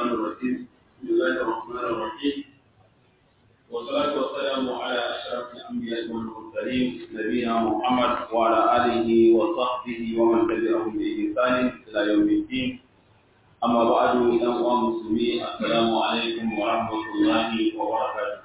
الشيطان الرجيم بسم الله الرحمن الرحيم والصلاة والسلام على أشرف الأنبياء والمرسلين نبينا محمد وعلى آله وصحبه ومن تبعهم بإحسان إلى يوم الدين أما بعد إذا مسلمين السلام عليكم ورحمة الله وبركاته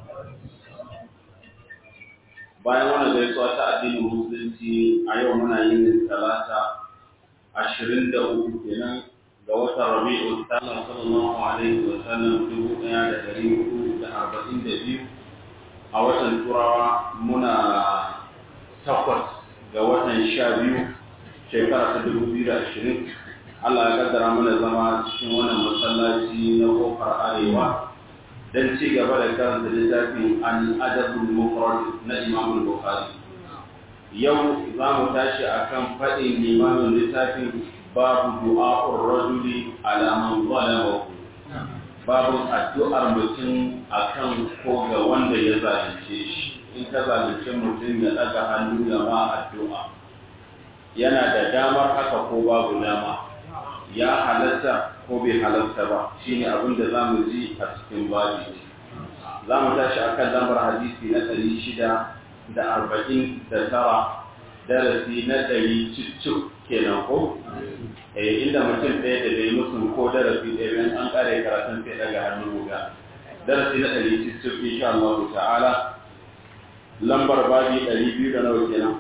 bayan wannan gaisuwa ta addinin musulunci a yau muna yin talata ashirin da uku kenan ga watan rabi'u sallam sallallahu alaihi wa sallam dubu ɗaya da ɗari hudu da arba'in da biyu a watan turawa muna takwas ga watan sha biyu shekara ta dubu biyu da ashirin Allah ya kaddara mana zama cikin wannan masallaci na kofar arewa don ci gaba da karanta littafin al'adabul mufrad na Imam Bukhari. Yau za mu tashi akan faɗin limamin littafin babu du'a'ur rajuli ala man zalamahu. Babu addu'ar mutum akan ko ga wanda ya zalunce shi. In ka zalunce mutum ya ɗaga hannu ya ma addu'a. Yana da damar haka ko babu dama. ya halatta ko bai halatta ba shine abin da zamu ji a cikin babi zamu tashi akan lambar hadisi na ɗari shida da arba'in da tara darasi na ɗari cicci kenan ko eh inda mutum ɗaya da bai musu ko darasi ɗaya bayan an ƙare karatun sai daga hannu guga darasi na ɗari cicci insha Allah ta'ala lambar babi ɗari biyu da nawa kenan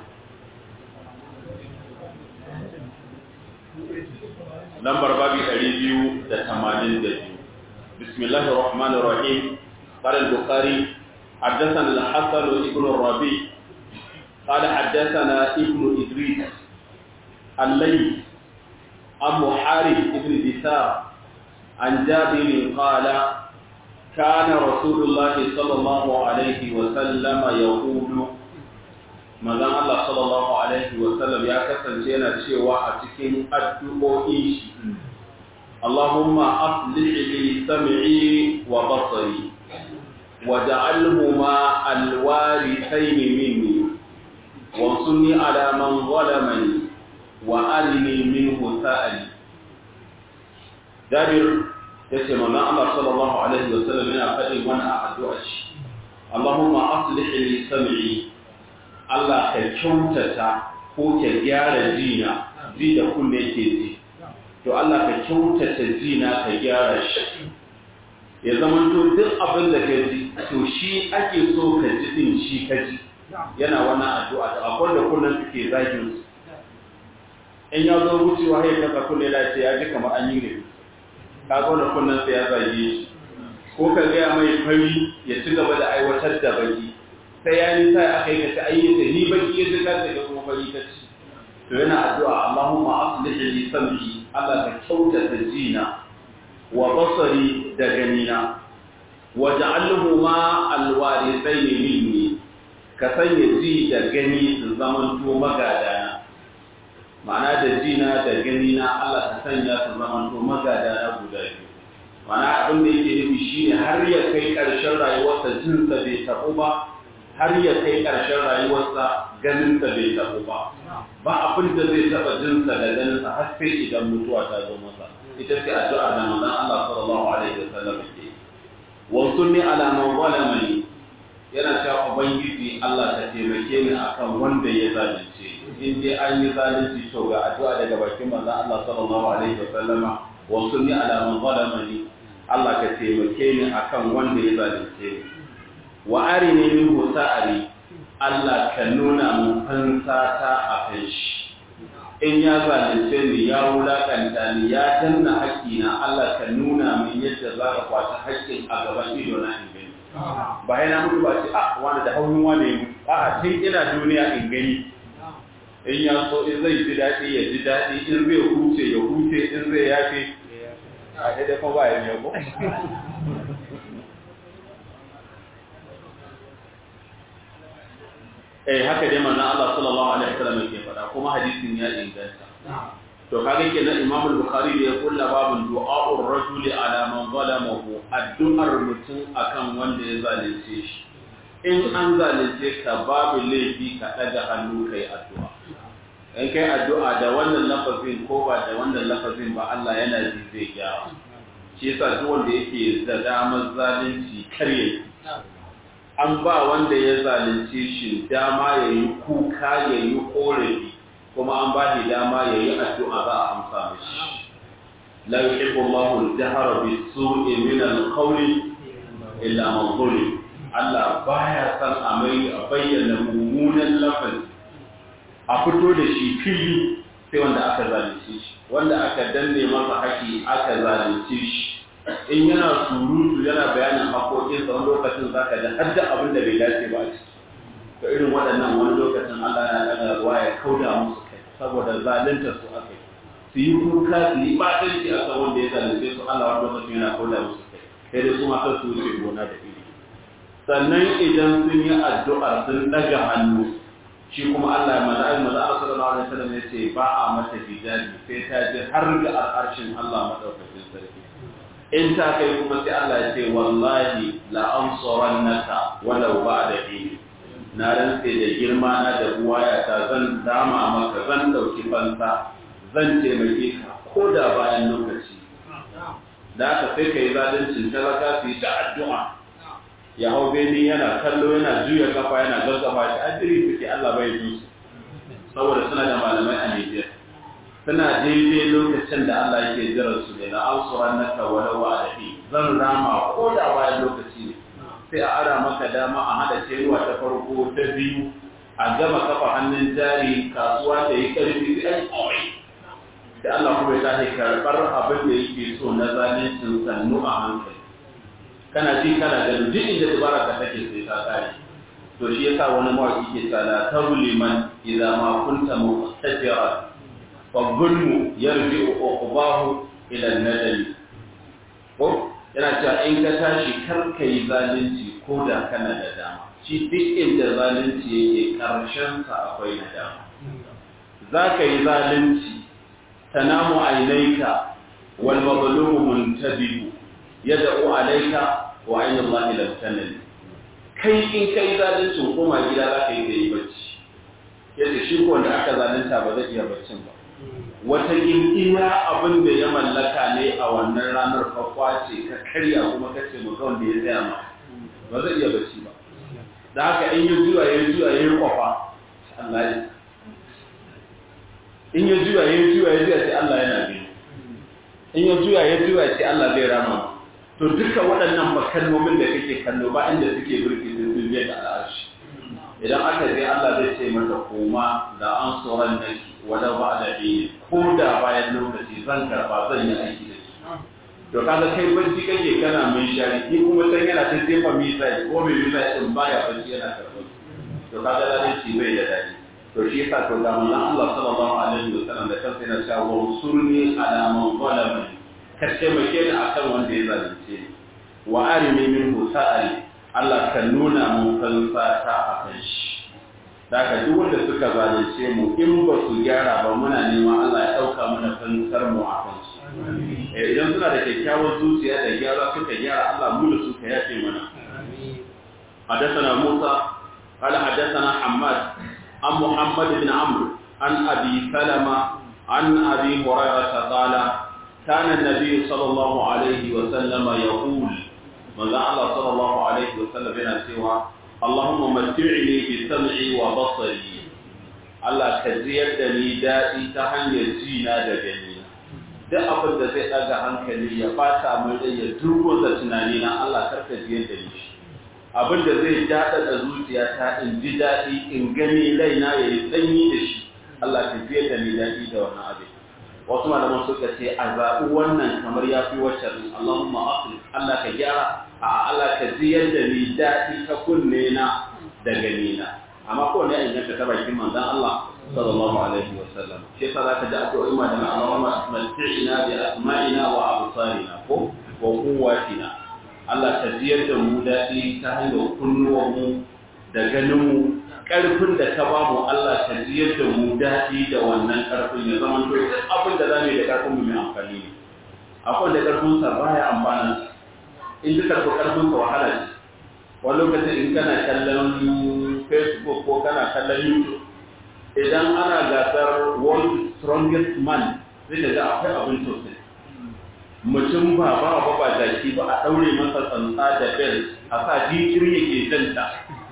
lambar babi ɗari biyu da tamanin da biyu bismillahir rahmanir rahim قال البخاري حدثنا الحسن ابن الربيع قال حدثنا ابن إدريس الليل أبو حارث ابن دثار عن جابر قال كان رسول الله صلى الله عليه وسلم يقول manzon Allah sallallahu alaihi wa sallam ya kasance yana cewa a cikin addu'o'in shi Allahumma aslih li sam'i wa basari waj'alhuma alwarithayn minni wansurni ala man zalamani wa arini minhu sa'ali Jabir yace manzon Allah sallallahu alaihi wa sallam yana faɗin wannan addu'a shi Allahumma aslih li sam'i Allah ka kyautata ko ka gyara jina ji da kunne ke ji to Allah ka kyautata jina ka gyara shi ya zama to duk abin da ka ji to shi ake so ka ji din shi ka ji yana wannan addu'a da akwai da kullun suke zagin su in ya zo wucewa ya kasa kulle da ce ya ji kamar an yi ne ka ga da kullun sai ya zage shi ko ka ga mai fari ya ci gaba da aiwatar da baki sai ya yi sai aka yi ka ta ayyuka ni baki ya zika da kuma fari ta ci to yana addu'a Allahumma aslih li sam'i Allah ka kyautata jina wa basari da ganina wa ja'alhu ma alwarithayn minni ka sanya ji da gani su zaman to magadana ma'ana da jina da ganina Allah ka sanya su zaman to magadana guda biyu ma'ana abin da yake nufi shine har ya kai ƙarshen rayuwarsa jinsa bai taɓu ba har ya kai ƙarshen rayuwarsa ganinsa bai taɓo ba ba abin da zai taɓa jinsa da ganinsa har sai idan mutuwa ta zo masa ita ce addu'a da manzon Allah sallallahu alaihi wasallam ke wasu ne alaman zalamani yana cewa ubangiji Allah ka taimake ni akan wanda ya zalunce in dai an yi zalunci to ga addu'a daga bakin manzon Allah sallallahu alaihi wasallama wasu ne alaman zalamani Allah ka taimake ni akan wanda ya zalunce ni wa arini minhu sa'ari Allah ka nuna mun fansata a kan shi in ya zalunce ni ya wulakanta ni ya danna haƙƙina Allah ka nuna min yadda za ka kwaci haƙƙin a gaban ido na in gani ba yana mutu ba ce ah wani da haunin wani ya mutu a tun ina duniya in gani in ya so in zai ji daɗi ya ji daɗi in zai huce ya huce in zai yafe a daidai kuma ba ya yabo eh haka dai manzon Allah sallallahu alaihi wasallam yake faɗa kuma hadisin ya inganta to kaga kenan Imam al-Bukhari da ya kulla babun du'a'ur rajuli ala man zalamahu addu'ar mutum akan wanda ya zalunce shi in an zalunce ka babu laifi ka daga hannu kai addu'a in kai addu'a da wannan lafazin ko ba da wannan lafazin ba Allah yana ji zai gyara shi yasa duk wanda yake da damar zalunci karye an ba wanda ya zalunce shi dama ya yi kuka ya yi korafi kuma an ba shi dama ya yi addu'a za a amsa mashi la yuhibbu Allahu al-jahra bis-su'i min al-qawli illa man zulim Allah baya san a mai a bayyana mummunan lafazi a fito da shi fili sai wanda aka zalunce shi wanda aka danne masa haƙi aka zalunce shi in yana surutu yana bayanin haƙoƙinsa wani lokacin za ka da har da abin da bai dace ba a ciki to irin waɗannan wani lokacin Allah na ɗaga ruwa ya kauda musu kai saboda zalunta su aka yi su yi kuka su yi ɓatanci a kan wanda ya zalunce su Allah wani lokacin yana kauda musu kai sai dai su ma su wuce gona da iri sannan idan sun yi addu'ar sun ɗaga hannu shi kuma Allah ya maza maza Allah sallallahu alaihi wasallam ya ce ba a mata hijabi sai ta je har ga al'arshin Allah madaukakin sarki in ta kai kuma sai Allah ya ce wallahi la ansurannaka walau ba'da hin na rantse da girma na da buwaya ta zan dama maka zan dauki fansa zan taimake ka ko da bayan lokaci da aka sai kai zalincin talaka su yi ta addu'a ya hau beni yana kallo yana juya kafa yana gaggafa shi ajiri suke Allah bai ji su saboda suna da malamai a Nijar suna daidai lokacin da Allah yake jiran su ne na ansuran naka walau wa adabi zan rama ko da bayan lokaci ne sai a ara maka dama a hada cewa ta farko ta biyu a gama kafa hannun jari kasuwa ta yi karfi sai an komai da Allah kuma ya tashi karɓar abin da yake so na zalincin sannu a hankali kana ji kana ganin duk inda dubara ka take sai ta kare to shi yasa wani mawaki ke tsala tabuliman idza ma kunta muqtadiran فالظلم يرجع عقباه ila nadali ko yana cewa in ka tashi kar ka yi zalunci ko da kana da dama shi duk inda zalunci yake karshen sa akwai nadama za ka yi zalunci tanamu ainaika wal mazlumu muntabihu yad'u alayka wa ayna Allah lam tanal kai in kai zaluncin koma gida za ka yi kai bacci yadda shi ko wanda aka zalunta ba zai iya baccin ba wata iya abin da ya mallaka ne a wannan ranar kwakwa ce ka karya kuma ka ce maka wanda ya tsaya ma ba zai iya bacci ba da haka in ya juya ya juya ya yi kwafa Allah ya in ya juya ya juya ya juya sai Allah yana biyu in ya juya ya juya sai Allah zai rama to duka waɗannan makalmomin da kake kallo ba inda suke burki sun biye da al'arshi idan aka je Allah zai ce mata koma da an tsoron naki wala ba da ɗaya ko da bayan lokaci zan karɓa zan yi aiki da shi to kaga kai bacci kake kana mai shari ni kuma san yana ta jefa misali ko mai misali din baya bacci yana karɓar to kaga zalunci bai da daɗi to shi yasa to da manzon Allah sallallahu alaihi wa sallam da kansa yana cewa wa surni ala man zalama ka taimake ni akan wanda ya zalunce ni wa arimi minhu sa'ali Allah kan nuna mun fansa ta akan shi daga duk wanda suka zalunce mu in ba su gyara ba muna neman Allah ya dauka mana fansar mu a kansu idan suna da kyakkyawar zuciya da gyara suka gyara Allah mu da suka yafe mana حدثنا موسى قال حدثنا حماد عن محمد بن عمرو عن ابي سلمة عن ابي هريرة قال كان النبي صلى الله عليه وسلم يقول ماذا الله صلى الله عليه وسلم بنا سوى اللهم متعني بسمعي وبصري Allah ka ziyar da ni daɗi ta hanyar jina da ganina duk abin da zai ɗaga hankali ya bata mai rai ya durgoza tunanina Allah karka ziyar da ni abin da zai daɗa da zuciya ta in ji daɗi in gani raina ya yi sanyi da shi Allah ka ziyar da ni daɗi da wannan abin wasu malaman suka ce a zaɓi wannan kamar ya fi wacce Allahumma aqli Allah ka gyara a Allah ka ziyar da ni daɗi ta kunne na da gani na amma ko ne in yanka ta bakin manzon Allah sallallahu alaihi wa sallam shi yasa zaka ji addu'o'i ma da Allahumma matti'ina bi asma'ina wa absarina ko wa quwwatina Allah ka ziyar da mu daɗi ta hanyar kunnuwan mu da ganin mu ƙarfin da ka bamu Allah ka ziyar da mu daɗi da wannan ƙarfin ya zama to duk abin da zamu yi da ƙarfin mu mai amfani ne akwai da ƙarfin sa baya amfana in duka ko ƙarfin sa wahala ce wani lokacin in kana kallon Facebook ko kana kallon YouTube idan ana gasar world strongest man sai da ga akwai abin sosai mutum ba ba ba ba jaki ba a ɗaure masa tsantsa da bel a sa jikir yake janta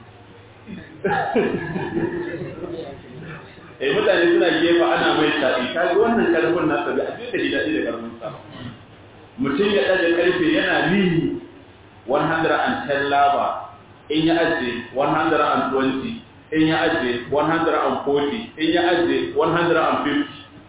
eh mutane suna gefa ana mai tafi ka ga wannan karfin nasa da abin da ji daɗi da karfin sa mutum ya ɗaga karfe yana lini 110 laba in ya ajiye 120 in ya ajiye 140 in ya ajiye 150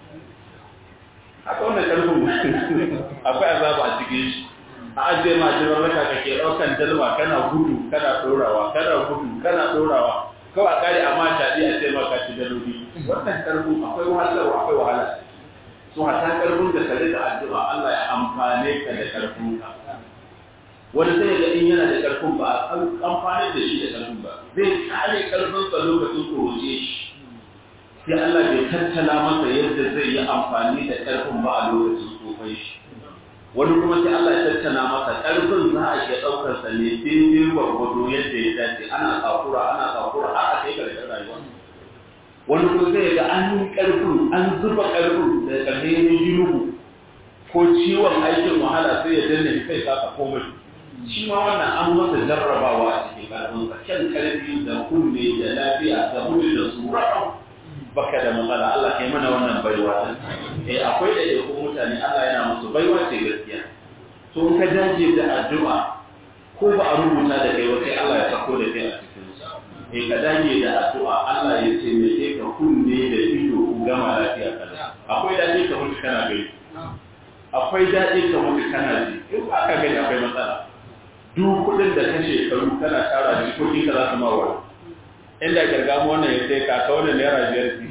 haka wannan karfin akwai azaba a cikin shi a ajiye ma jiran raka ka ke ɗaukan dalma kana gudu kana ɗorawa kana gudu kana ɗorawa kawai kare amma shaɗi a sai maka ci daloli wannan karfin akwai wahalarwa akwai wahala su hata karfin da kare da addu'a Allah ya amfane ka da karfin ka wani sai ga in yana da karfin ba a amfani da shi da karfin ba zai kare karfin sa lokacin kuroce shi sai Allah bai tattala masa yadda zai yi amfani da karfin ba a lokacin tsofai shi wani kuma sai Allah ya tattala masa karfin za a iya daukar sa ne daidai gwargwado yadda ya dace ana tsakura ana tsakura har a kai karshen rayuwa wani kuma zai ga an yi karfin an zuba karfin da ƙarfi ya yi ko ciwon aikin wahala sai ya danne kai saka komai shi ma wannan an masa jarrabawa a cikin ƙarfinsa kyan ƙarfi da kunne da lafiya da mutu da sura baka da matsala Allah kai mana wannan baiwa eh akwai da yake mutane Allah yana musu baiwa ce gaskiya to in ka dace da addu'a ko ba a rubuta da kai sai Allah ya sako da kai a cikin sa eh ka dage da addu'a Allah ya ce me ke ka kunne da ido ku gama lafiya kada akwai dace ka mutu kana gani akwai dace ka mutu kana ji in ba ka gani akwai matsala duk kudin da ka shekaru kana tara jikokin ka za su mawa inda gargamu wannan ya sai ka ka wannan naira biyar ki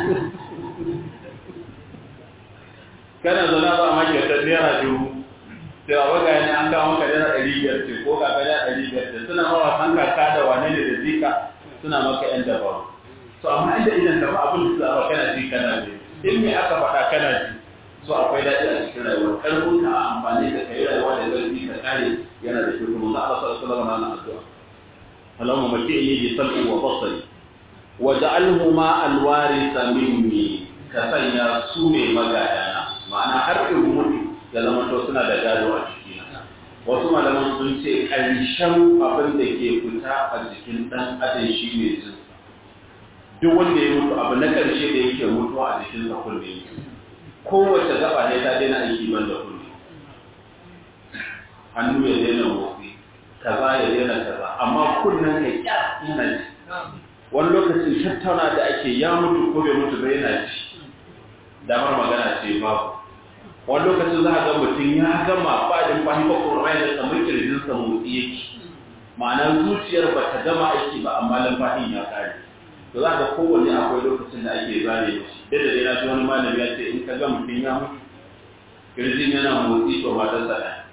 kana zana ba ma kyautar naira dubu sai a waga ne an kawo maka naira ɗari biyar ce ko ka naira ɗari biyar ce suna mawa san kaka da wane ne da zika suna maka yan dabaru to amma inda idan ka ba abin da za kana ji kana ji in me aka faɗa kana ji so akwai daɗi a cikin rayuwa karfin ka amfani da kai rayuwa da zarfi ka kare yana da shi kuma Allah sallallahu alaihi wasallam na addu'a Allahumma maki'ni bi sam'i wa basari wa ja'alhu ma alwarisa minni ka sanya su ne magadana ma'ana har in mutu da zama to suna da gado a cikina wasu malaman sun ce ƙarshen abin da ke fita a jikin ɗan adam shi ne jinsa duk wanda ya mutu abu na ƙarshe da yake mutuwa a jikinsa kunne kowace gaba ne ta daina aiki ban da kunne hannu ya daina motsi kaza ya daina kaza amma kunnen ka kya yana ji wani lokacin tattauna da ake ya mutu ko bai mutu ba yana ji damar magana ce babu wani lokacin za a ga mutum ya gama fadin fahimta ko rai da kamar kirjinsa motsi yake ma'ana zuciyar ba ta gama aiki ba amma lamfahin ya kare to za ga kowanne akwai lokacin da ake zare shi da da na ji wani malami ya ce in ka ga mutum ya mutu kirjin yana motsi to matar sa ɗaya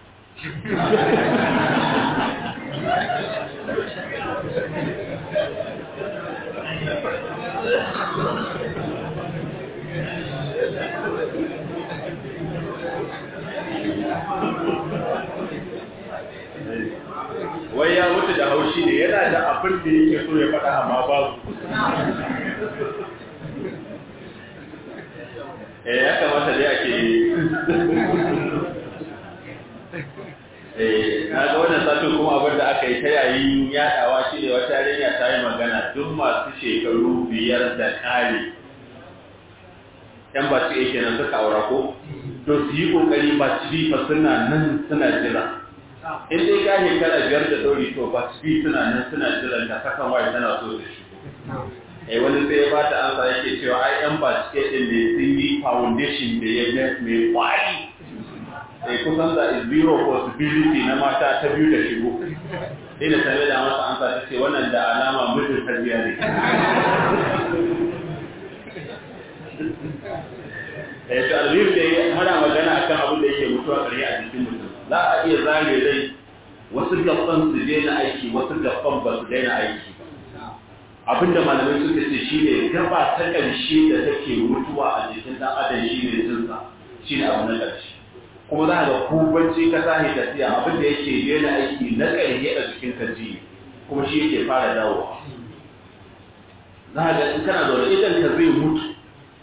wai ya mutu da haushi ne yana da abin da yake so ya faɗa amma babu eh ya kamata dai ake eh na ga wannan satin kuma abin da aka yi ta yayin yaɗawa shi ne wata yarinya ta yi magana duk masu shekaru biyar da ƙari yan ba su yake nan suka aura ko to su yi ƙoƙari ba su bi fa suna nan suna jira in dai ka shekara biyar da ɗori to ba su bi suna nan suna jiran ta kasan waye tana so da shi eh wani sai ya bata ansa yake cewa ai yan ba su ke ɗin da sun yi foundation da ya ga mai kwari eh kusan da is zero possibility na mata ta biyu da shigo ina tare da masa ansa ta ce wannan da alama mutum tarbiya ne eh to alhir da muna magana akan abin da yake mutuwa kare a jikin mutum za a iya zare rai wasu gaban su daina aiki wasu gaban ba su daina aiki abinda malamai suka ce shine gaba ta ƙarshe da take mutuwa a jikin ɗan adam shine jinsa shine abu na ƙarshe kuma za a ga ko bacci ka tashi tafiya abin da yake daina aiki na ƙarshe a jikin ka ji kuma shi yake fara dawowa za a ga in kana zaune idan ka zai mutu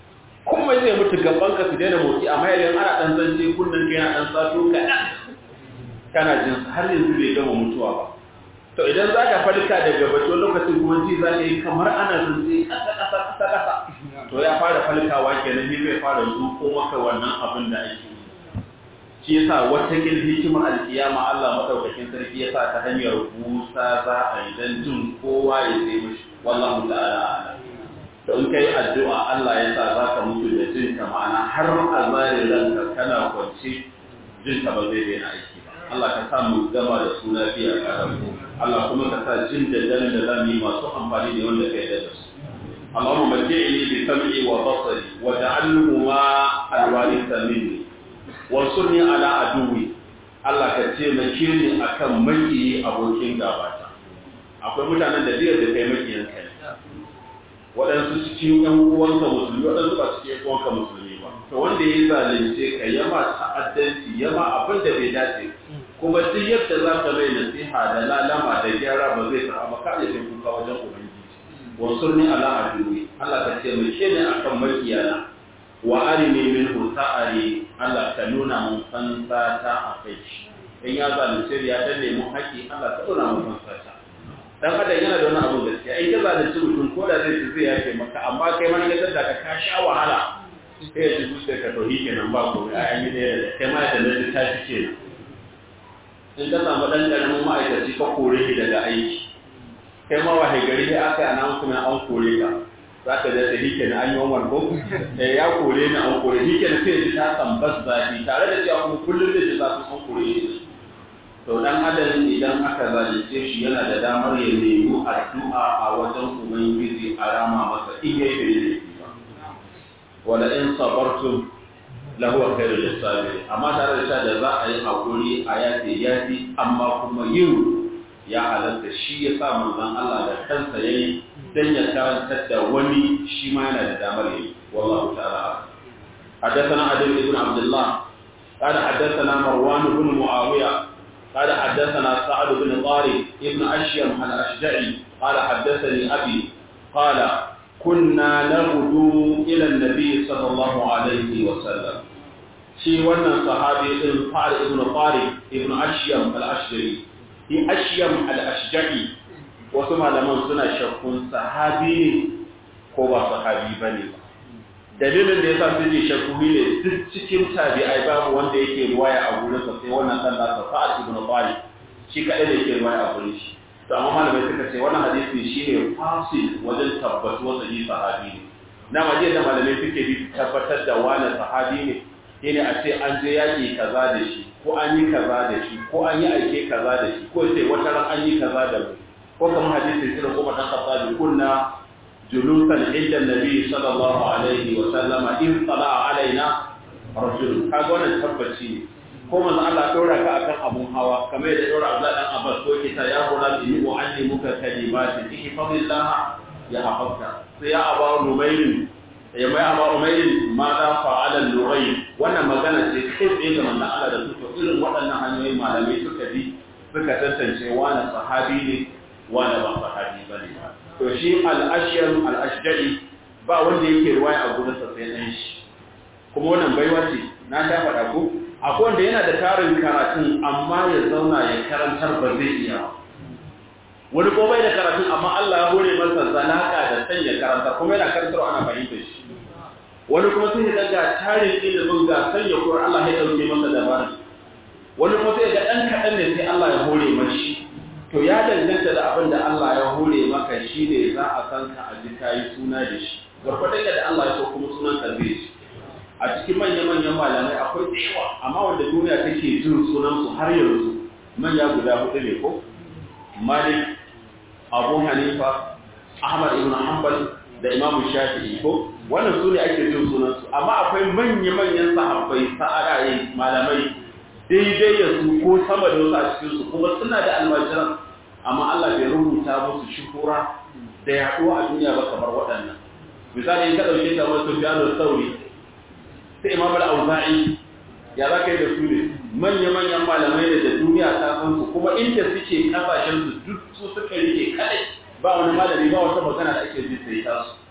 kuma zai mutu gaban ka su daina motsi amma idan ana dan zance kullun kai na dan sato kaɗan kana jin har yanzu bai gama mutuwa ba to idan za ka farka daga bacci lokacin kuma ji za ka yi kamar ana zance ƙasa ƙasa ƙasa ƙasa to ya fara falkawa kenan ne zai fara zuko maka wannan abin da ake shi yasa wata kin hikimar alkiyama Allah madaukakin sarki yasa ta hanyar busa za a yi dan jin kowa ya sai mishi wallahu ta'ala to in kai addu'a Allah ya sa za ka mutu da jin ka ma'ana har a zare ranka kana kwance jin ka ba zai daina aiki ba Allah ka sa mu gama da su lafiya ka rabu Allah kuma ka sa jin da dan da zamu yi masu amfani da wanda kai da su اللهم متعني بسمعي وبصري واجعله ما الوارث مني وانصرني على عدوي Allah ka taimake ni akan maki abokin gabata akwai mutanen da biyar da kai makiyan kai waɗansu cikin ƴan uwanka musulmi waɗansu ba cikin ƴan uwanka musulmi ba to wanda ya zalunce ka ya ma ta'addanci ya ma abin da bai dace kuma duk yadda za ka mai nasiha da lalama da gyara ba zai karɓa ba ka iya kai kuka wajen ubangiji wansurni ala aduwi Allah ka taimake ni akan makiyana wa arini minhu ta'ari Allah ka nuna mun fansa ta a kai in ya zalunce ya danne mun haƙi Allah ka nuna mun fansa ta dan adam yana da wani abu gaskiya in ka zalunci mutum ko da zai ci zai yafe maka amma kai ma ka tada ka ka sha wahala sai ya ji zuciya ka tauhi kenan ba ko ai an yi da kai ma da nan ta fi kenan in ka samu dan karamin ma'aikaci ka kore shi daga aiki kai ma wahai gari sai aka yi announcement an kore ka za ka da sai hike na an yi wannan ko eh ya kore ni an kore hike na sai ji ta tambas zafi tare da cewa kuma kullum da ji zafin an kore shi to dan adam idan aka zalunce shi yana da damar ya nemi addu'a a wajen ubangiji a rama masa in yayi bai laifi ba wala in sabartum lahu khairul lisabirin amma tare da cewa da za a yi hakuri a yafi yafi amma kuma yin ya halatta shi ya sa manzon Allah da kansa yayi dan ya karantar da wani shi ma yana da damar yayi wallahu ta'ala حدثنا علي بن عبد الله قال حدثنا مروان بن معاوية قال حدثنا سعد بن طارق ابن أشيم الأشجعي قال حدثني أبي قال كنا نغدو إلى النبي صلى الله عليه وسلم شي wannan sahabi din Fa'al ibn Tariq ibn Ashyam al-Ashjari shi Ashyam al-Ashjari wasu malaman suna shakkun sahabi ne ko ba sahabi bane ba dalilin da yasa suke shakku ne duk cikin tabi'ai babu wanda yake riwaya a gurin sa sai wannan dan nasa Sa'ad ibn Tariq shi kadai da yake riwaya a gurin shi to amma malamai suka ce wannan hadisi shine fasil wajen tabbatuwar sahihi sahabi ne na maje da malamai suke bi tabbatar da wani sahabi ne shine a ce an je yaki kaza da shi ko an yi kaza da shi ko an yi aike kaza da shi ko sai wata ran an yi kaza da mu ko kamar hadisi irin kuma dan khattabi kunna julusan inda nabi sallallahu alaihi wa sallama in tsala alaina rajul kaga wannan tabbaci ne ko manzo Allah dora ka akan abun hawa kamar da dora Abdullah dan Abbas ko kita ya gura bi mu allimuka kalimatin ihfazillah ya hafazka sai ya aba numayl ya mai aba umayl ma da fa'ala nuray wannan magana ce kai tsaye ga manzo Allah da su to irin waɗannan hanyoyin malamai suka bi suka tantance wani sahabi ne wani ba sahabi bane ba to shi al-ashyar al-ashja'i ba wanda yake riwaya a gurin sa sai dan shi kuma wannan baiwa ce na ta faɗa ko akwai wanda yana da tarin karatun amma ya zauna ya karantar ba zai iya wani ko bai da karatun amma Allah ya hore masa zalaka da sanya karantar kuma yana karantar ana fahimtar shi wani kuma sai ya daga tarin ilimin ga sanya Qur'an Allah ya dauke masa dabara wani kuma sai ga dan kadan ne sai Allah ya hore mashi to ya danganta da abin da Allah ya hore maka shine za a san ka a ji kayi suna da shi gwargwadon da Allah ya so kuma sunan ka zai shi a cikin manya-manyan malamai akwai tsewa amma wanda duniya take jin sunansu har yanzu manya guda hudu ne ko malik abu hanifa ahmad ibn hanbal da imam shafi'i ko wannan su ne ake jin sunansu amma akwai manya-manyan sahabbai sa'adaye malamai daidai ya su ko sama da wasu a cikinsu kuma suna da almajiran amma Allah bai rubuta musu shuhura da yaduwa a duniya ba kamar waɗannan misali in ka ɗauke ta wasu Sufyan sauri sai imam al-auza'i ya za ka yi da su ne manya-manyan malamai da da duniya ta san su kuma inda suke kasashen su duk su suka rike kadai ba wani malami ba wata magana da ake ji sai ta su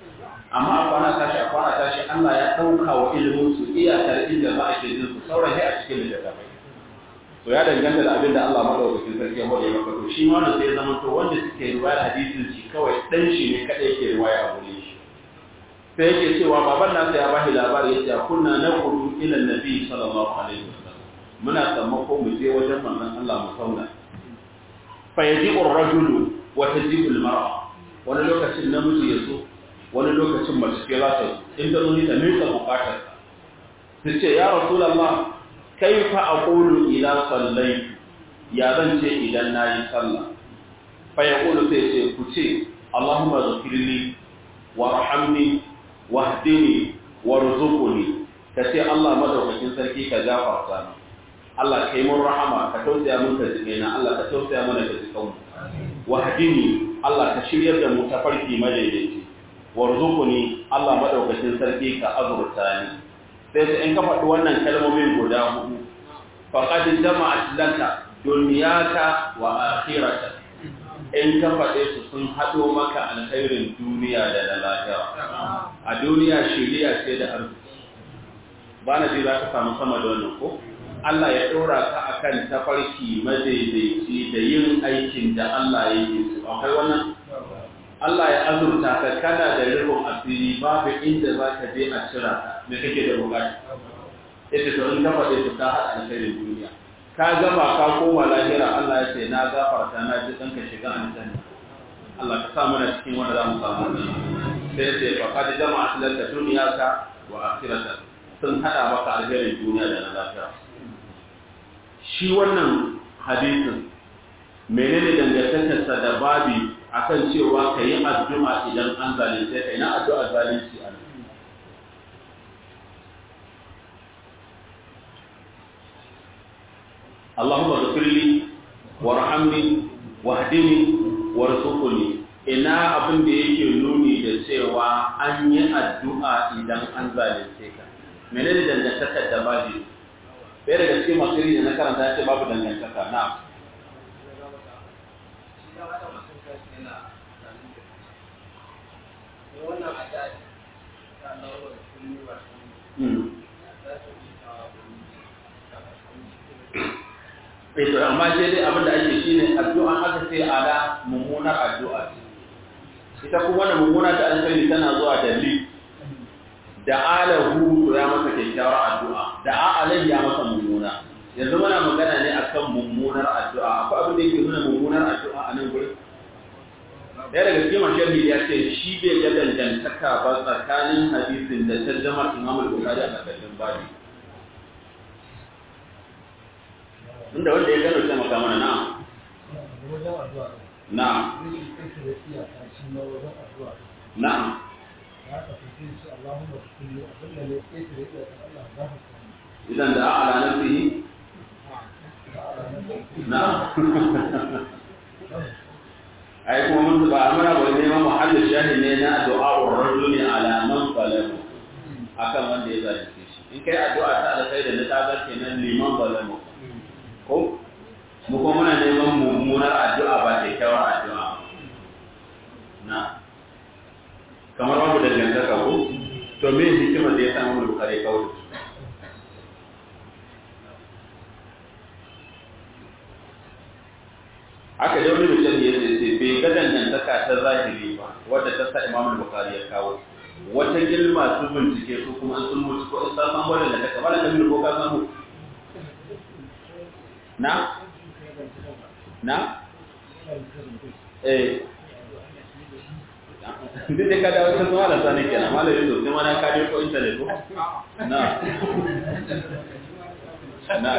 amma a kwana tashi a kwana tashi Allah ya ɗauka wa ilimin su iyakar inda za a ke jin su sauran sai a cikin littattafai to ya danganta da abin da Allah madaukakin sarki ya hore maka to shi ma sai ya zama to wanda suke riwayar hadisin shi kawai dan shi ne kadai yake riwaya a gurin shi sai yake cewa baban nasa ya bashi labari yace kunna naqudu ila nabi sallallahu alaihi wasallam muna sammako mu je wajen manzon Allah mu sauna fa yaji'u ar-rajulu wa taji'u al-mar'a wani lokacin namiji ya zo wani lokacin mace ke za ta in ta zo ni ta mika bukatar ta ce ya rasulullah kaifa aqulu ila sallaitu ya zan ce idan nayi sallah fa yaqulu sai ce ku ce allahumma ghfirli warhamni wahdini warzuqni kace Allah madaukakin sarki ka gafarta ni Allah kai mun rahama ka tausaya mun ka jike na Allah ka tausaya mana ka jikan mu wahdini Allah ka shiryar da mu ta farki madaidaici warzuqni Allah madaukakin sarki ka azurta ni sai sai in ka faɗi wannan kalmomin guda hudu faqad jama'at laka dunyaka wa akhirata in ka faɗe su sun haɗo maka alkhairin duniya da na lafiya a duniya shiriya ce da arziki ba na ji za ka samu sama da wannan ko Allah ya ɗora ka akan tafarki madaidaici da yin aikin da Allah ya yi su akwai wannan Allah ya azurta ka kana da rikon asiri babu inda za ka je a cira me kake da bukata ita to in ka faɗe su ka haɗa alkhairin duniya ka gama ka koma lahira Allah ya ce na gafarta na ji ɗanka shiga aljanna Allah ka sa mana cikin wanda za mu samu sai ce fa kad jama'a laka dunyaka wa akhirata sun hada maka alherin duniya da na lafiya shi wannan hadisin menene dangantakarsa da babi akan cewa ka yi addu'a idan an zalunce ka ina addu'a zalunci a اللهم اغفر لي وارحمني واهدني وارزقني ina abin da yake nuni da cewa an yi addu'a idan an zalunce ka menene dangantakar da babu bai daga cikin masu da na karanta ya ce babu dangantaka na to amma sai dai abin da ake shine addu'a aka ce ala mummunar addu'a ce ita kuma wannan mummuna ta alkhairi tana zuwa da li da alahu to ya masa kyakkyawar addu'a da alai ya masa mummuna yanzu muna magana ne akan mummunar addu'a akwai abin da yake nuna mummunar addu'a a nan gurin ɗaya daga cikin mashahi ya ce shi bai ga dangantaka ba tsakanin hadisin da tarjamar imam al-bukhari a ƙarƙashin babi inda wanda ya gano sai maka mana na na na idan da ala nafsihi na ai kuma mun ba amara ba ne ma muhallin shahi ne na du'a'ur rajuli ala man zalamu akan wanda ya zalunce shi in kai addu'a ta alkhairi da ta ga kenan liman zalamu ko mu kuma muna neman mummunar addu'a ba kyakkyawar addu'a na kamar babu dangantaka ko to me hikimar da ya samu mu kare kawo aka da wani mutum ya ce bai ga dangantaka ta zahiri ba wadda ta sa imamul bukhari ya kawo wata gilma su bincike su kuma sun mutu ko in san wannan da kaka bala kamar ko ka samu na na eh duk da ka dawo ta zuwa da sani kenan malamin zo sai mana ka ko internet ko na na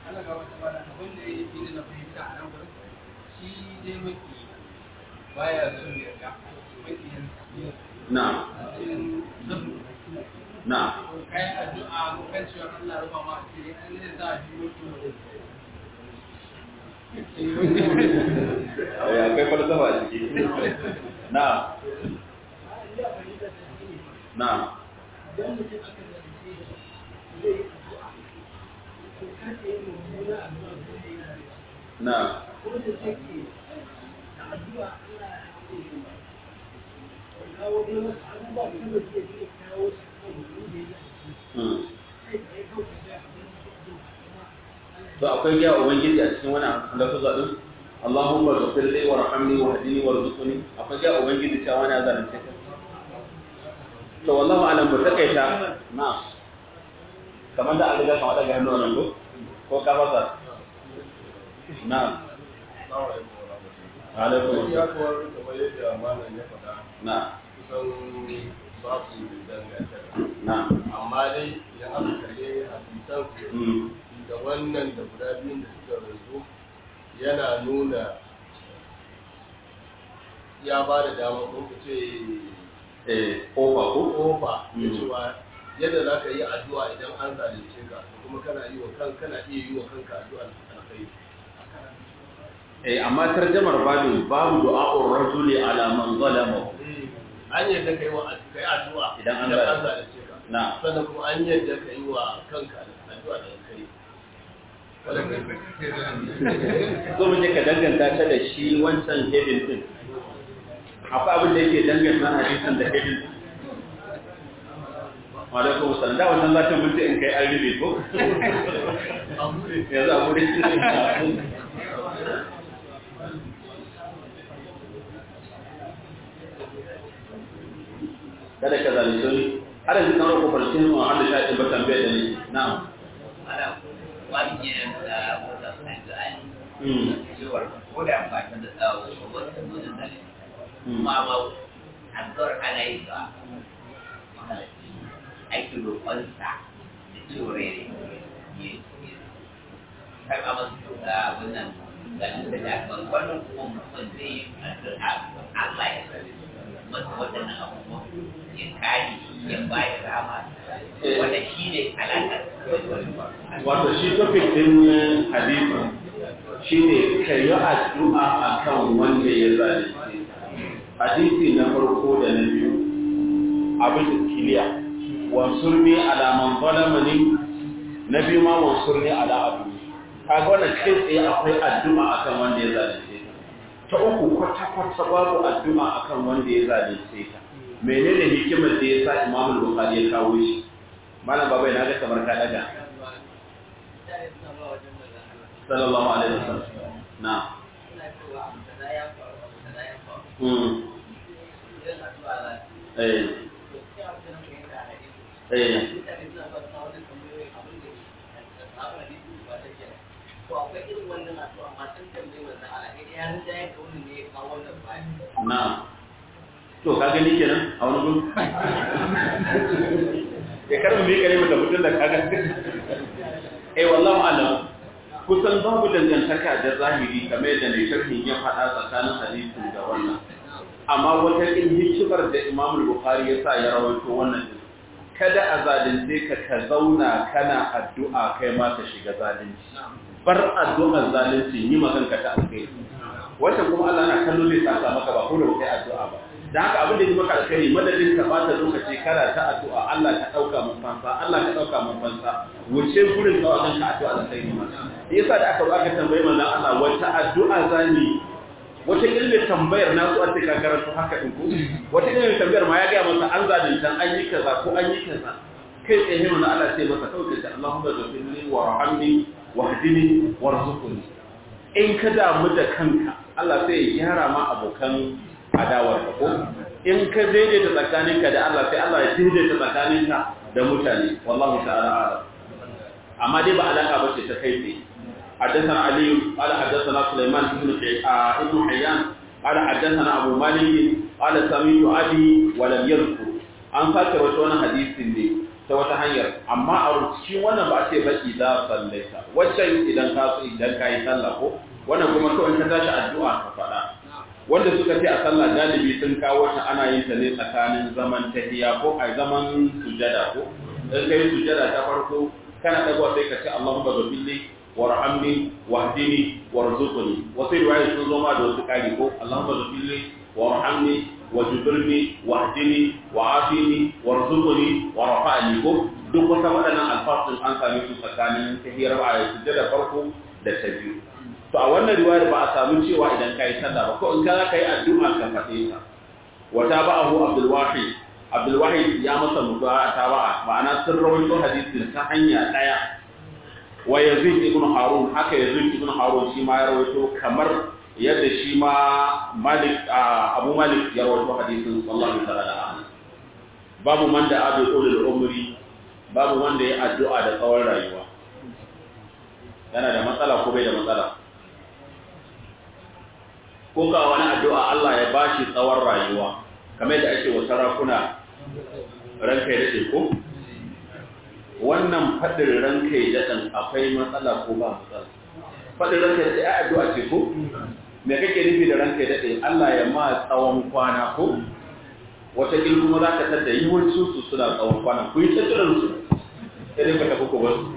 na na kai addu'a kan cewa Allah rufa ma asiri an ne za a biyo ya akwai falsafa a ciki na na na kawo dai wasu abubuwa da kuma zai iya kawo su kan mutum da ya Hmm. kai tsaye kawai ka ga abin da ke kuma to akwai ya ubangiji a cikin wannan lafuza din Allahumma ghfir li warhamni wahdini warzuqni akwai ya ubangiji cewa wani zalunce ka to wallahu alam ba takaita na kamar da an riga kamar daga hannu nan ko ko ka fasa na alaikum ya assalam kawar kamar yadda malam ya faɗa na kusan ba su dangantaka na amma dai idan aka kalle hadisan mm da wannan da guda biyun da suka rasu yana nuna ya ba da dama ko ku ce eh kofa ko kofa da Mm. cewa yadda za ka yi addu'a idan an zalunce ka kuma kana yi wa kan kana iya yi wa kanka addu'a alkhairi eh amma tarjamar babin babu du'a'ur rajuli ala man zalama an yadda ka yi wa ka yi addu'a Idan an idan an zalunce zalunce ka na sannan kuma an yadda ka yi wa kanka addu'a da alkhairi zo mu je ka danganta ta da shi wancan hedin din akwai abin da yake danganta hadisin da hedin din wa alaikum salam da wannan zatin mun ce in kai an ribe ko abu ne yanzu abu da shi kada ka zalunce ni har yanzu kan roƙo farcin mu har da shi ba tambaye da ni na'am ana wajen da wata sanjani mm cewar ko da amfani da tsawo ko wata nuna zane mm kuma ma addu'ar ana yi ga mahalarci aiki roƙonsa da cewar ya yi karɓa masu da wannan ganin da daban wannan kuma mutum zai yi addu'a Allah ya sani masa waɗannan abubuwan ya kare ya bayar rama wanda shi ne alaƙar wato shi topic din hadisi shine ka yi addu'a akan wanda ya zalunce hadisi na farko da na biyu abin da kiliya wansurni ala man zalamani na biyu ma wansurni ala abu kaga wannan kai tsaye akwai addu'a akan wanda ya zalunce ka ta uku kwata kwata babu addu'a akan wanda ya zalunce ka menene hikimar da ya sa Imam Bukhari ya kawo shi malam babai na ga kamar ka daga sallallahu alaihi wasallam na mm eh eh na to ka gani kenan a wani gudu ya karbi mai kare mata mutum da kaga eh wallahu alam kusan babu dangantaka da zahiri kamar yadda mai sharhin ya faɗa tsakanin hadisin da wannan amma wata kin hikimar da Imam Bukhari ya sa ya rawaito wannan din kada a zalunce ka ka zauna kana addu'a kai ma ka shiga zalunci bar addu'ar zalunci yi maganka ta alkhairi wannan kuma Allah na kallo zai saka maka ba ko da kai addu'a ba da haka abin da yi maka alkhairi madadin ka bata lokaci kana ta addu'a Allah ka dauka mun fansa Allah ka dauka mun fansa wuce gurin ka wajen ka addu'a alkhairi ma yasa da aka aka tambaye manzon Allah wata addu'a zani wata ilmin tambayar na su a ce ka karanta haka din ko wata ilmin tambayar ma ya ga masa an zalunta an yi kaza ko an yi kaza kai tsaye manzon Allah sai masa kawai ka Allahumma ghfirli warhamni wahdini warzuqni in ka damu da kanka Allah sai ya gyara ma abokan adawar ka ko in ka daidaita tsakaninka da Allah sai Allah ya daidaita tsakaninka da mutane wallahu ta'ala a'lam amma dai ba alaka bace ta kai tsaye حدثنا علي قال حدثنا سليمان بن ابن حيان قال حدثنا ابو مالك قال سمعت ابي ولم يذكر an sake wata wani hadisin ne ta wata hanyar amma a cikin wannan ba ce ba idan sallaita waccan idan ka idan ka yi sallah ko wannan kuma kawai ka tashi addu'a ka faɗa wanda suka ce a sallah galibi sun kawo ta ana yin ta ne tsakanin zaman tahiyya ko a zaman sujada ko in kai sujada ta farko kana dagwa sai ka ce Allahumma ghfirli warhamni wahdini warzuqni wasu riwaya sun zo ma da wasu kari ko Allahumma ghfirli warhamni wajibirni wahdini wa'afini warzuqni warfa'ni ko duk wata waɗannan alfasun an same su tsakanin tahiyar a sujada farko da ta biyu to a wannan riwayar ba a samu cewa idan kai sallah ba ko in ka kai addu'a ka faɗe ta wa tabahu abdul wahid abdul wahid ya masa mutuwa taba'a ma'ana sun rawaito hadisin ta hanya daya wa yazid ibn harun haka yazid ibn harun shi ma ya rawaito kamar yadda shi ma malik abu malik ya rawaito hadisin sallallahu alaihi wasallam babu man da abu ulul umri babu wanda ya addu'a da tsawon rayuwa yana da matsala ko bai da matsala ko ka wani addu'a Allah ya bashi tsawon rayuwa kamar da ake wa sarakuna ranka ya daɗe ko wannan faɗin ranka ya daɗin akwai matsala ko ba matsala faɗin ranka ya daɗe a addu'a ce ko me kake nufi da ranka ya daɗe Allah ya ma tsawon kwana ko wata ƙil kuma za ka tada yawancin su suna tsawon kwana ku yi tattalin su sai ka tafi ku wasu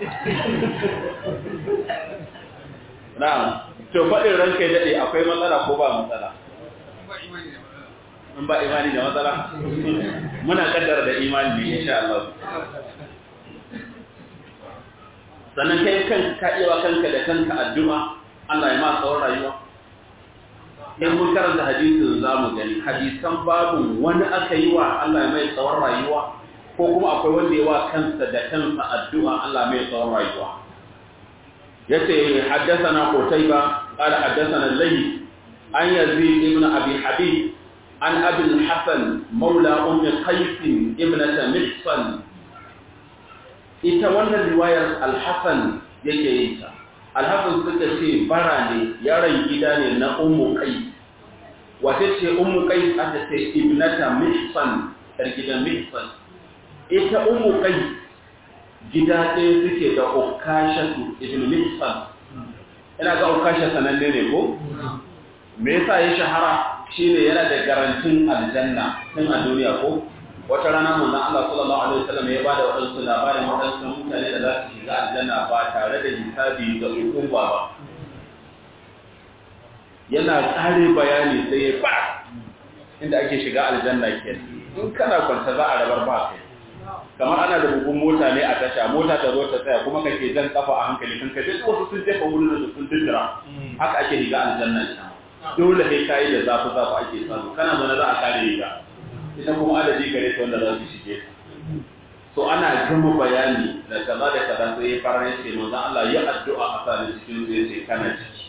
na'am to faɗin ranka ya daɗe akwai matsala ko ba matsala in ba imani da matsala muna kaddara da imani ne insha Allah sannan kai kan ka iya kanka da kanka addu'a Allah ya ma tsawon rayuwa in mun karanta hadisin za mu gani hadisan babu wani aka yi wa Allah ya mai tsawon rayuwa ko kuma akwai wanda ya wa kansa da kansa addu'a Allah mai tsawon rayuwa yace haddathana qutayba qala haddathana layth an yazid ibn abi habib an abi al-hasan maula umm qais ibnat mihsan ita wannan riwayar al-hasan yake yin ta al-hasan suka ce bara ne yaron gida ne na ummu qais wata ce ummu qais aka ce ibnata mihsan yar gidan mihsan ita ummu qais gida ɗaya suke da ukashatu ibn mihsan ina ga ukasha sananne ne ko me yasa ya shahara shine yana da garantin aljanna tun a duniya ko wata rana manzon Allah sallallahu alaihi wasallam ya bada wadansu labarin wadansu mutane da za su shiga aljanna ba tare da hisabi da hukuma ba yana tsare bayani sai ya ba inda ake shiga aljanna ke in kana kwanta za a rabar ba kai kamar ana da bugun mota ne a tasha mota ta zo ta tsaya kuma kake jan kafa a hankali kan kaje wasu sun jefa wurin da sun dindira haka ake riga aljanna ita dole sai kai da zafi zafi ake samu kana zaune za a kare riga ita kuma adadi gare ta wanda za su shige ta so ana gama bayani da kaza da kaza sai ya fara ya ce manzon Allah ya addu'a a sa ni cikin zai ce kana ciki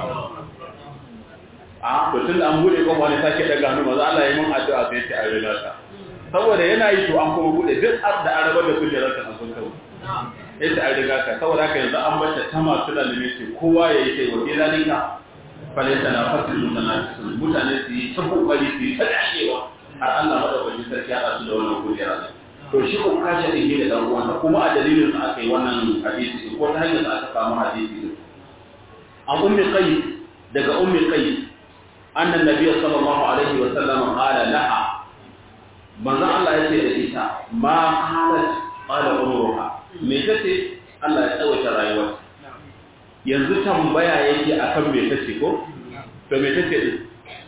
a to tun an bude kofa ne sake daga hannu manzon Allah ya mun addu'a sai ya ce a riga ka saboda yana yi to an kuma bude duk da arabar da kujerar ta sun kawo yace an riga ka saboda haka yanzu an bata ta masu lalime ce kowa ya yi sai wa zalika falaita na fasil mutanafisun mutane su yi ta kokari su yi ta dashewa har Allah madaukakin sarki ya su da wannan kujera ne to shi ko kashe din ne da dan uwansa kuma a dalilin sa aka yi wannan hadisi ko ta hanyar sa aka samu hadisi din an ummi qais daga ummi qais annan nabiyyu sallallahu alaihi wa sallam qala laha manzo Allah ya ce da ita ma qalat qala umruha me tace Allah ya tsawaita rayuwar yanzu tambaya yake akan me tace ko to me tace din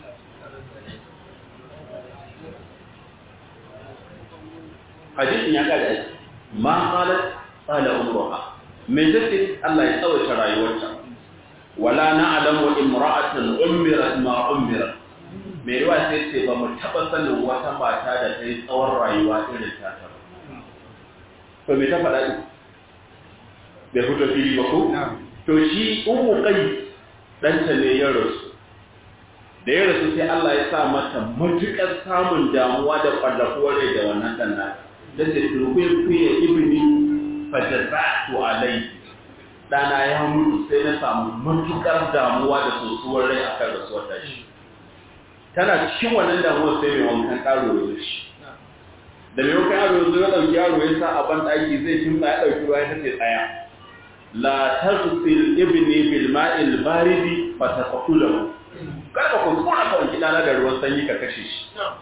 hadisin ya kada aiki ma qalat qala umruha me tace Allah ya tsawaita rayuwarta wala na'lamu imra'atan umirat ma umirat me riwaya sai ce ba mu taba sanin wata mata da ta yi tsawon rayuwa irin ta ta to me ta faɗa din bai fito fili ba ko to shi umu kai ɗanta ne ya rasu da ya rasu sai Allah ya sa mata matuƙar samun damuwa da ƙwallafuwar rai da wannan ɗan nata da ce turkuye ibini fajazatu alai dana ya mutu sai na samu matukar damuwa da sosuwar rai a kan rasuwar tashi tana cikin wannan damuwar sai mai wankan karo ya shi da mai wankan yaro ya ya ɗauki yaro ya sa a ban ɗaki zai kimsa ya ɗauki ruwa ya tace tsaya la tazsil ibni bil ma'il baridi fa taqtulahu kada ka kuskura ka wanki dana da ruwan sanyi ka kashe shi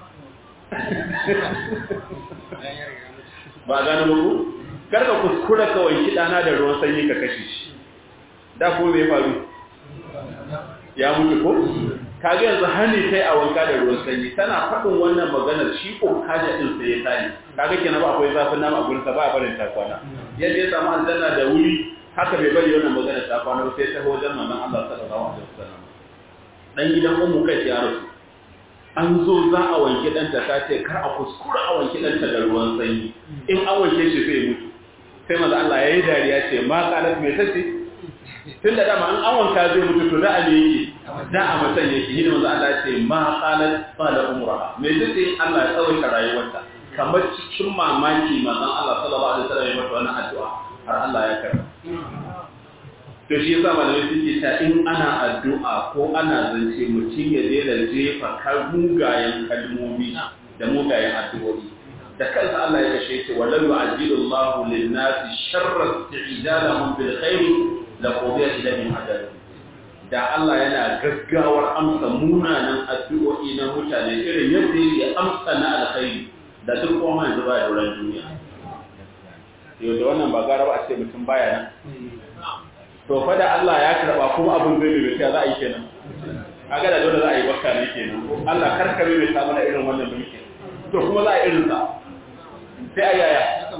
ba gano muku karka kuskura ka wanki dana da ruwan sanyi ka kashe shi da ko me faru ya mutu ko kage yanzu hani sai a wanka da ruwan sanyi tana faɗin wannan maganar shi ko kaja din sai ya tani kage kenan ba akwai zafin nama a gurin sa ba a barin ta kwana yadda ya samu aljanna da wuri haka bai bari wannan maganar ta kwana sai ta wajen manzon Allah sallallahu alaihi wasallam dan gidan ummu kai ya rasu an zo za a wanke ɗanta ta ce kar a kuskura a wanke ɗanta da ruwan sanyi in an wanke shi zai mutu sai maza Allah ya yi dariya ce ma ƙarar mai tace tun da dama an wanka zai mutu to da a ne yake da a mutan yake hidin maza Allah ce ma ƙarar tsada umra mai tace Allah ya tsawaita rayuwarta kamar cikin mamaki manzon Allah sallallahu alaihi wasallam ya mata wannan addu'a har Allah ya karɓa to shi yasa malamai suke ta in ana addu'a ko ana zance mutum ya daina jefa kar mugayen kalmomi da mugayen addu'o'i da kansa Allah ya kashe ce walau yu'ajjilu Allahu lin-nasi sharra isti'jalahum bil khair la qudiya ilayhim ajaluhum da Allah yana gaggawar amsa munanan addu'o'i na mutane irin yadda yake amsa na alkhairi da duk kuma yanzu ba da duniya yau da wannan ba gara ba a ce mutum baya nan to fa da Allah ya karba kuma abin zai bai za a yi kenan kaga da dole za a yi bakka ne kenan Allah karkare bai ta mana irin wannan mulki to kuma za a irin sa sai ayaya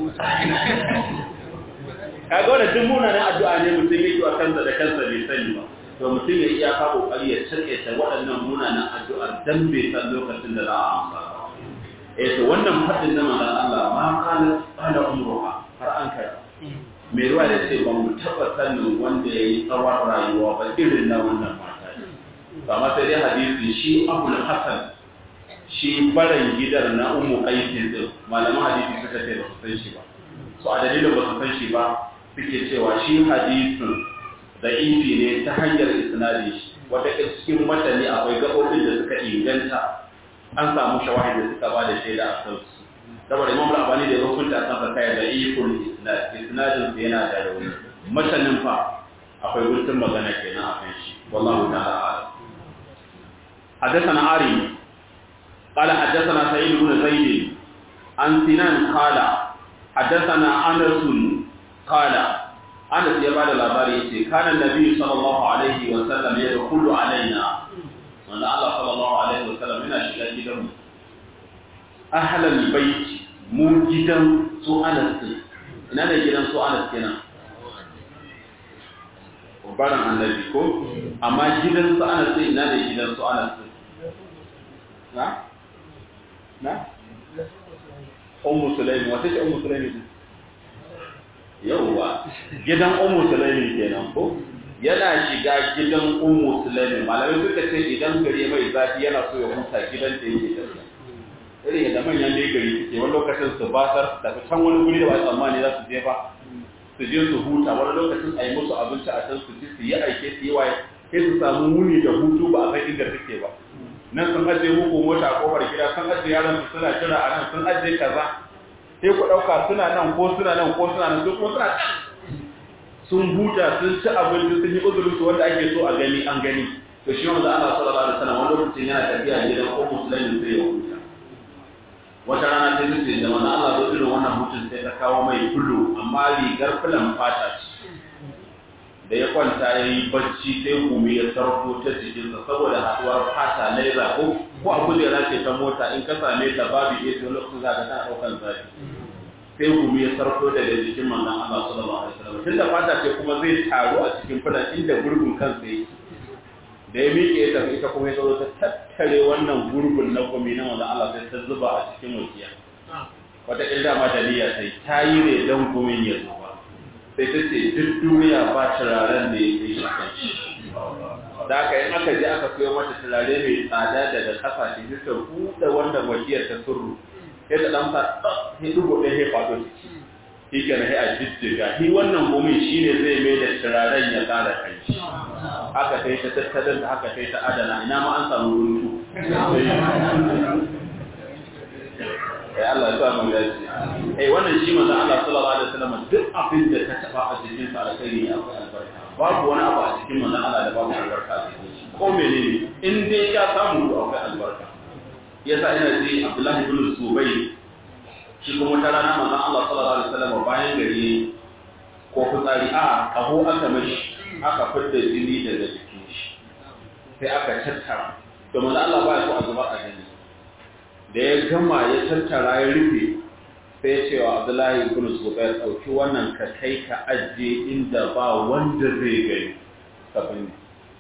kaga wannan duk munanan addu'a ne mutum yake wa kansa da kansa bai sani ba to mutum ya iya ka kokari ya cike ta waɗannan munanan addu'ar dan bai san lokacin da za a amsa eh to wannan fadin na manzon Allah ma kana qala umruha har an kai mai ruwa da ce ba mu taɓa sanin wanda ya yi tsawon rayuwa ba irin na wannan mata ba ma sai dai hadisi shi abu hasan shi baran gidar na umu aikin din malaman hadisi suka ce ba su san shi ba so a dalilin ba su san shi ba suke cewa shi hadisin da ifi ne ta hanyar isnadi shi wata cikin matani akwai gaɓoɓin da suka inganta an samu shawahid da suka ba da shaida a kansu saboda imam al-albani da ya hukunta kan sa kai da ikul isnad isnadin sa yana da rauni matanin fa akwai guntun magana kenan a kan shi wallahu ta'ala a'lam حدثنا عاري قال حدثنا سعيد بن زيد عن سنان قال حدثنا انس قال انس يا بعد الاباري كان النبي صلى الله عليه وسلم يدخل علينا وان الله صلى الله عليه وسلم هنا شيئا جدا ahlal baiti mu gidan su anas din ina ne gidan su anas kenan baran annabi ko amma gidan su anas din ina ne gidan su anas din na na ummu sulaimi wata ce ummu sulaimi din yawwa gidan ummu sulaimi kenan ko yana shiga gidan ummu sulaimi malamai suka ce idan gari mai zafi yana so ya huta gidan da yake tafiya irin yadda manyan da gari suke wani lokacin su basar su tafi can wani guri da ba tsammani za su je ba su je su huta wani lokacin a yi musu abinci a can su ci su yi aike su yi waye sai su samu muni da hutu ba a san inda suke ba nan sun ajiye muku mota a kofar gida sun ajiye yaran su suna jira a nan sun ajiye kaza sai ku ɗauka suna nan ko suna nan ko suna nan su kuma suna can sun huta sun ci abinci sun yi uzurin su wanda ake so a gani an gani to shi wanda Allah sallallahu alaihi wasallam wani lokacin yana tafiya gidan ko musulmi sai ya huta wata rana sai ta ce da mana Allah zo irin wannan hutun sai ta kawo mai fulu amma rigar fulan fata ce da ya kwanta ya yi bacci sai gumi ya sarko ta jikinsa saboda haɗuwar fata laiza ko ko a kujera ce ta mota in ka same ta babu iya to lokacin za ka tana ɗaukar zafi sai gumi ya sarko daga jikin manzon Allah sallallahu alaihi wasallam tunda fata ce kuma zai taru a cikin fulan inda gurgun kansa yake da ya miƙe ya tafi ita kuma ya zo ta tattare wannan gurbin na gumi na wanda Allah sai ta zuba a cikin wakiya wata ƙilda ma daliya sai ta yi ne don gumin ya zo ba sai ta ce duk duniya ba turaren da ya kai shi kan shi da aka in aka je aka siyo mata turare mai tsada daga ƙasashe sai ta buɗe wannan wakiyar ta surru sai ta ɗan sa sai dubu ɗaya ya faɗo ciki shi ke na a jijjiga shi wannan gumin shi ne zai mai da turaren ya ƙara kai haka kai ta tattalin da haka kai ta adana ina ma an samu runtu ya Allah ya samu gaji eh wannan shi manzo Allah sallallahu alaihi wasallam duk abin da ka taba a cikin sa alkhairi ne akwai albarka babu wani abu a cikin manzo Allah da babu albarka a cikin shi ko menene in dai ya samu akwai albarka yasa ina ji Abdullahi ibn Zubayr shi kuma wata rana manzo Allah sallallahu alaihi wasallam bayan gari ko fitsari a kaho aka mashi aka fidda jini daga jikin shi sai aka tattara to manzo Allah ba ya so a zuba a gani da ya gama ya tattara ya rufe sai ya ce wa Abdullahi ibn Zubair dauki wannan ka kai ka ajiye inda ba wanda zai gani kafin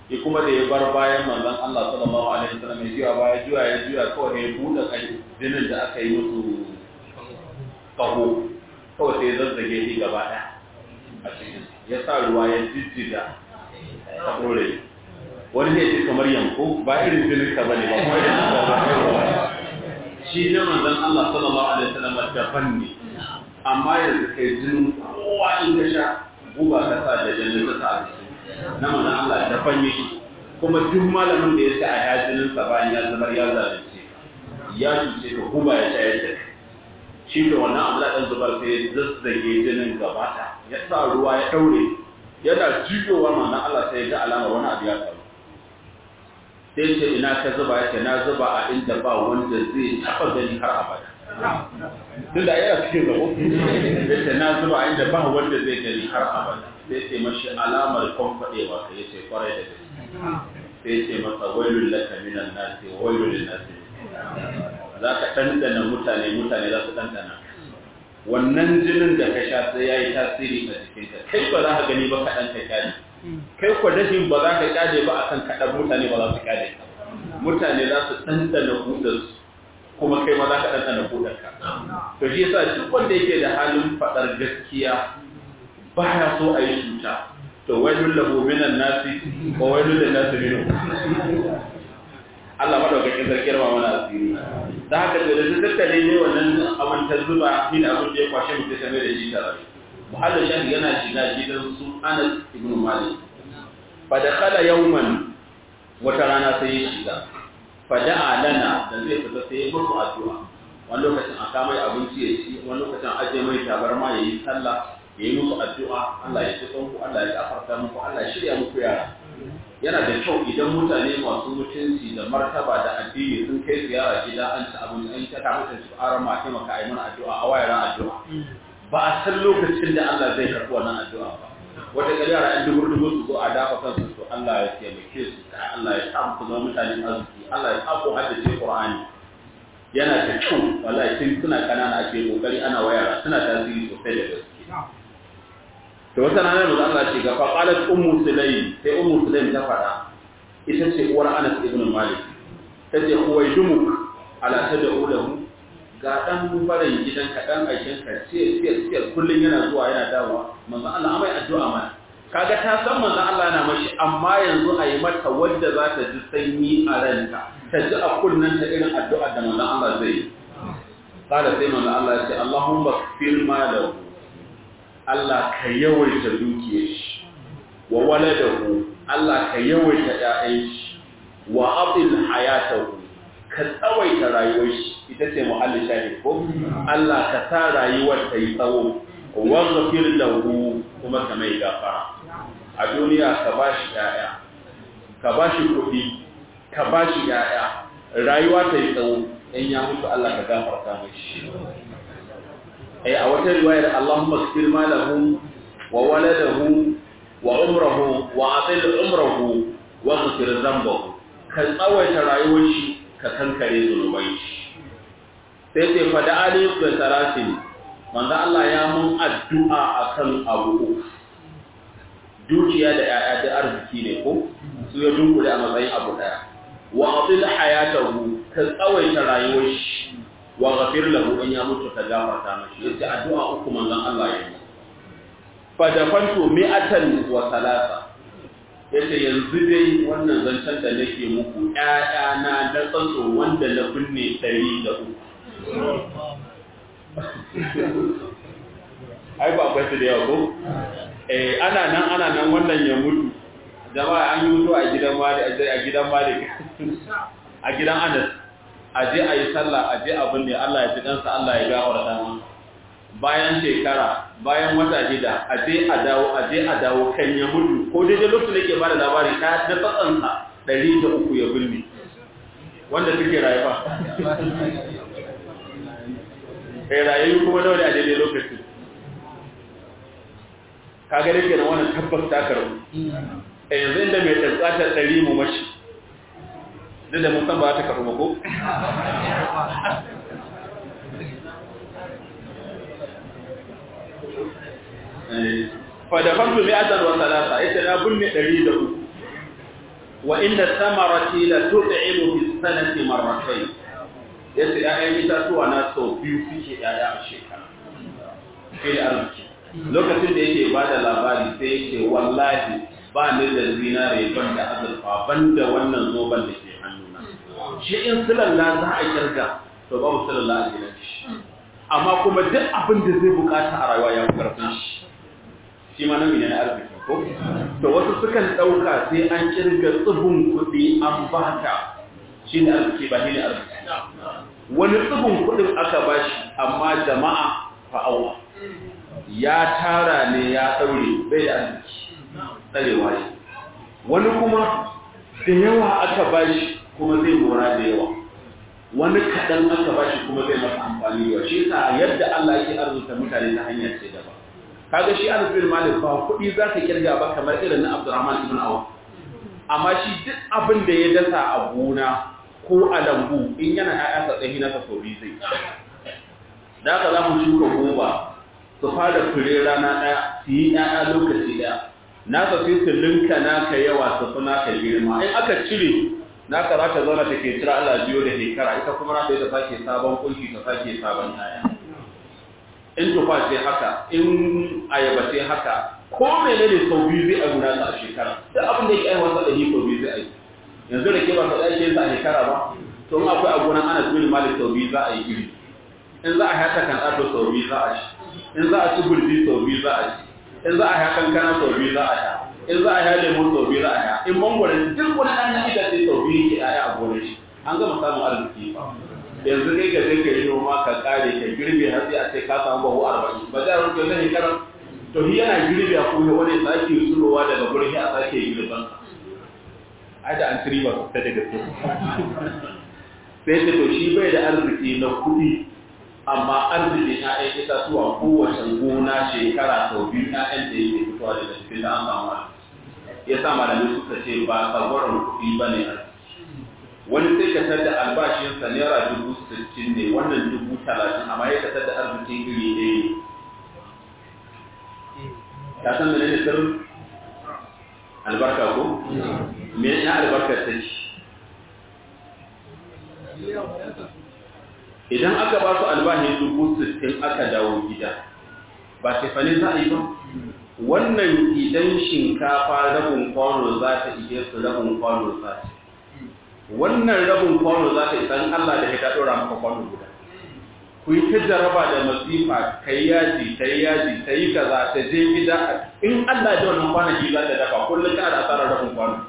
ya kuma da ya bar bayan manzon Allah sallallahu alaihi wasallam ya juya baya juya ya juya kawai ya buɗe kai jinin da aka yi musu kaho kawai sai ya zazzage shi gaba ɗaya a cikin ya sa ruwa ya jijjiga ta ɗore wani zai ce kamar yanko ba irin jinin ka bane ba kuma irin ka ba shi ne manzon Allah sallallahu alaihi wasallam daban ne amma yanzu kai jinin kowa in ka sha guba ka sa da jinin ka sa a cikin na manzon Allah daban yake kuma duk malamin da ya sa a yajinin sa bayan ya zubar ya zalunce ya cuce ka guba ya sha yadda shi da wannan abu da zubar sai ya zazzage jinin gabata ya sa ruwa ya daure yana jiyowa manzon Allah sai ya ga alamar wani abu ya faru sai ce ina ka zuba ya ce na zuba a inda ba wanda zai taɓa gani har abada tun da yana cikin zabo ya ce na zuba a inda ba wanda zai gani har abada sai ce mashi alamar kwamfaɗewa ka ya ce kwarai da gaske sai ce masa wailun laka minan nasi wa wailun lin nasi za ka ɗanɗana mutane mutane za su ɗanɗana wannan jinin da ka sha sai ya yi tasiri a jikinka kai ba za ka gani ba kaɗan ka kyale kai kwa dashin ba za ka kyale ba akan kaɗan mutane ba za su kyale ka mutane za su ɗanɗana hudarsu kuma kai ma za ka ɗanɗana hudarka to shi yasa duk wanda yake da halin faɗar gaskiya baya so a yi cuta to wailul lahu minan nasi wa wailul lin nasi minhu Allah madaukakin sarki ma mana asiri da haka da da tattale ne wannan abin ta zuba min abin da ya kwashe mutum sai da shi tare muhallin shafi yana shiga gidan su Anas ibn Malik fa dakhala yawman wata rana sai ya shiga fa da'a lana da zai fita sai ya musu addu'a wani lokacin a kama abinci ya ci wani lokacin aje mai tabarma ya yi sallah ya yi musu addu'a Allah ya ci ku Allah ya gafarta muku Allah ya shirya muku yara yana da kyau idan mutane masu mutunci da martaba da addini sun kai ziyara gida an ci abinci an ta kama su ara ma taimaka a yi mana addu'a a wayar addu'a ba a san lokacin da Allah zai karɓi wannan addu'a ba wata ƙari yara ɗan dubur dubur su zo a dafa kansu to Allah ya taimake su Allah ya sa muku zama mutanen arziki Allah ya sa ku haddace Qur'ani yana da kyau wallahi tun suna kanana ake kokari ana wayara suna tasiri sosai da gaske to wata rana da Allah ce ga faqalat ummu sulaym sai ummu sulaym ta fada ita ce uwar Anas ibn Malik tace huwaydumuk ala tad'u lahu ga dan barin gidan ka dan aikin ka ce ce ce kullun yana zuwa yana dawowa manzo Allah amai addu'a mana kaga ta san manzo Allah yana mashi amma yanzu ayi mata wadda za ta ji sanyi a ranta ta ji a kullun ta irin addu'a da manzo Allah zai yi kada sai manzo Allah ya ce Allahumma fil malahu Allah ka yawaita dukiyar shi wa waladahu Allah ka yawaita ƴaƴan shi wa abil hayatahu ka tsawaita rayuwar shi ita ce muhallin shahid ko Allah ka sa rayuwar ta yi tsawo wa ghafir lahu kuma ka mai gafara a duniya ka bashi ƴaƴa ka bashi kuɗi ka bashi ƴaƴa rayuwa ta yi tsawo in ya mutu Allah ka gafarta mashi ay a wata riwayar Allahumma ighfir ma lahu wa waladahu wa umrahu wa atil umrahu wa ghfir dhanbahu ka tsawaita rayuwar shi ka kankare zunubai shi sai sai fada ali da tarasin manzo Allah ya mun addu'a akan abu uku dukiya da yaya da arziki ne ko su ya dunkule a matsayin abu daya wa atil hayatahu ka tsawaita rayuwar shi wa ghafir lahu in ya mutu ka gafarta mashi yace addu'a uku manzon Allah ya yi fa dafantu mi'atan wa salasa yace yanzu dai wannan zancen da nake muku ƴaƴana da tsantso wanda na binne ɗari da uku ai ba akwai su da yawa ko eh ana nan ana nan wannan ya mutu jama'a an yi mutu a gidan malik a gidan malik a gidan anas a je a yi sallah a je abin da Allah ya fi ɗansa Allah ya gafarta masa bayan shekara bayan wata shida a je a dawo a je a dawo kan ya mutu ko daidai lokacin da ke bada labari ta da tsatsansa ɗari da uku ya binne wanda suke rayuwa kai rayayu kuma nawa ne a daidai lokacin ka ga dake nan wannan tabbas ta karu eh yanzu inda mai tsatsa ɗari mu mashi duk da mun san ba ta karu ba ko fadafantu mai azar wa salasa ita na binne ɗari da uku wa inda samarati la tut'imu fi sanati marratayn yace ƴaƴan itatuwa na sau biyu suke ƴaƴa a shekara shi da arziki lokacin da yake ba da labari sai yake wallahi ba ni da zinare ban da azurfa ban da wannan zoban da ke hannuna shi in silalla za a kirga to babu silalla a gidan shi amma kuma duk abin da zai bukata a rayuwa ya fi karfin shi shi ma nan ne na arziki ko to wasu sukan ɗauka sai an kirga tsibin kuɗi an baka shi ne arziki ba shi ne arziki wani tsibin kuɗin aka bashi amma jama'a fa'awa ya tara ne ya ɗaure bai da arziki tsarewa ne wani kuma da yawa aka bashi kuma zai mora da yawa wani kaɗan aka bashi kuma zai masa amfani da shi sa yadda Allah yake arzuta mutane ta hanyar ce daban kaga shi arzikin malik ba kuɗi za ka kirga ba kamar irin na abdurrahman ibn awf amma shi duk abin da ya dasa a gona ko a lambu in yana ƴaƴa sa tsayi na kaso biyu zai da haka za mu shuka goba su fara fure rana ɗaya su yi ƴaƴa lokaci ɗaya nasa sai su linka naka yawa su fi naka girma in aka cire naka za ta zauna take cira Allah biyo da shekara ita kuma na ta sake sabon kunshi ta sake sabon ƴaƴa in tufa ce haka in ayaba ce haka ko menene sau biyu zai a guda a shekara duk abin da yake aiwata da sau biyu zai aiki yanzu da ke ba sau ɗaya ke a shekara ba to in akwai a gonan ana tuni malik sau biyu za a yi iri in za a haka kan ɗato sau biyu za a ci in za a ci gurbi sau biyu za a ci in za a haka kankana sau biyu za a sha in za a haya lemon sau biyu za a sha in mangwaron duk wani ɗan na itace sau biyu ke ɗaya a gonar shi an gama samun arziki ba yanzu kai ka sai ka yi noma ka kare ka girbe har sai a ce ka samu bahu arba'in ba za a rufe wani shekarar to shi yana girbe a kuma wani sake tsurowa daga gurin a sake girban ai da an tiri ba su ta daga su sai ta to shi bai da arziki na kuɗi amma arziki na ɗaya itatuwa kowace gona shekara sau biyu ƴaƴan da yake fitowa daga cikin da an samu ya sa malamai suka ce ba tsagwaron kuɗi ba ne arziki wani sai ka tada albashinsa naira dubu sittin ne wannan dubu talatin amma ya ka tada arzikin iri ɗaya ne ka san mene ne sirrin albarka ko me na albarkar ta ce idan aka ba su albashin dubu sittin aka dawo gida ba tefane za a yi ba wannan idan shinkafa rabin kwano za ta iya su rabin kwano za ta wannan rabin kwano za ta isan Allah da ya ɗora maka kwano guda ku yi ta jaraba da masifa ka yi yaji ta yi yaji ta yi kaza ta je gida in Allah da wannan kwanaki za ta dafa kullum kana da asarar rabin kwano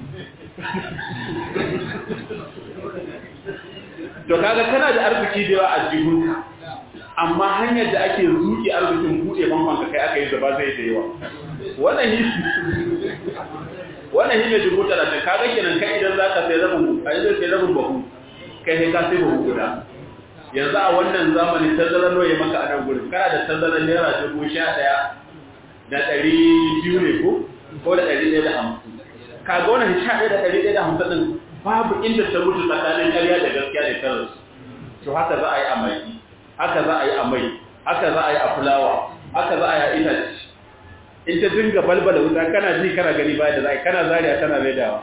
to kaga kana da arziki da yawa a jihunka amma hanyar da ake zuki arzikin buɗe bankan ka kai aka yi zaba zai da yawa wannan yi wannan shi ne dubu talatin kaga kenan kai idan za ka sai rabin a yanzu sai rabin bahu kai sai ka sai bahu guda yanzu a wannan zamani tazarar ya maka a nan gurin kana da tazarar naira dubu sha ɗaya da ɗari biyu ne ko ko da ɗari ɗaya da hamsin kaga wannan sha ɗaya da ɗari ɗaya da hamsin ɗin babu inda ta mutu tsakanin ƙarya da gaskiya da tarar to haka za a yi a mai haka za a yi a mai haka za a yi a fulawa haka za a yi a itace in ta dinga balbala wuta kana ji kana gani baya da za kana zariya tana maidawa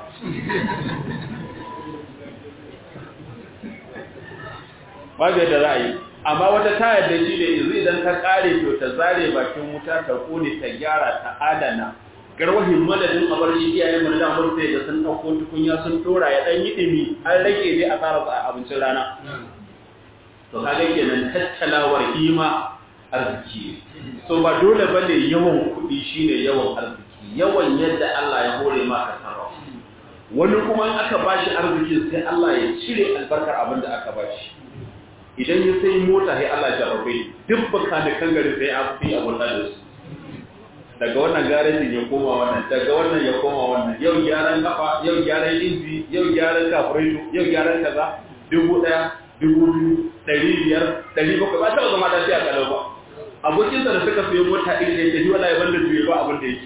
babu yadda za a yi amma wata tayar da shi da yanzu idan ta kare to ta zare bakin wuta ta kone ta gyara ta adana garwahin madadin abar shi iyayen mu da damar sai da sun ɗauko tukunya sun tora ya ɗan yi ɗimi an rage dai a tsara abincin rana to kaga kenan tattalawar hima arziki so ba dole bane yawan kuɗi shine yawan arziki yawan yadda Allah ya hore maka sarrafa wani kuma in aka bashi arziki sai Allah ya cire albarkar abin da aka bashi idan ya sai mota sai Allah ya rabe duk baka da kangare sai a fi abun da su daga wannan garejin ya koma wannan daga wannan ya koma wannan yau gyaran kafa yau gyaran inji yau gyaran kafureto yau gyaran kaza dubu ɗaya dubu biyu ɗari biyar ɗari bakwai ba taɓa zama lafiya kalau ba abokinsa da suka fiye mota iri da yake wala ya banda juye ba abin da yake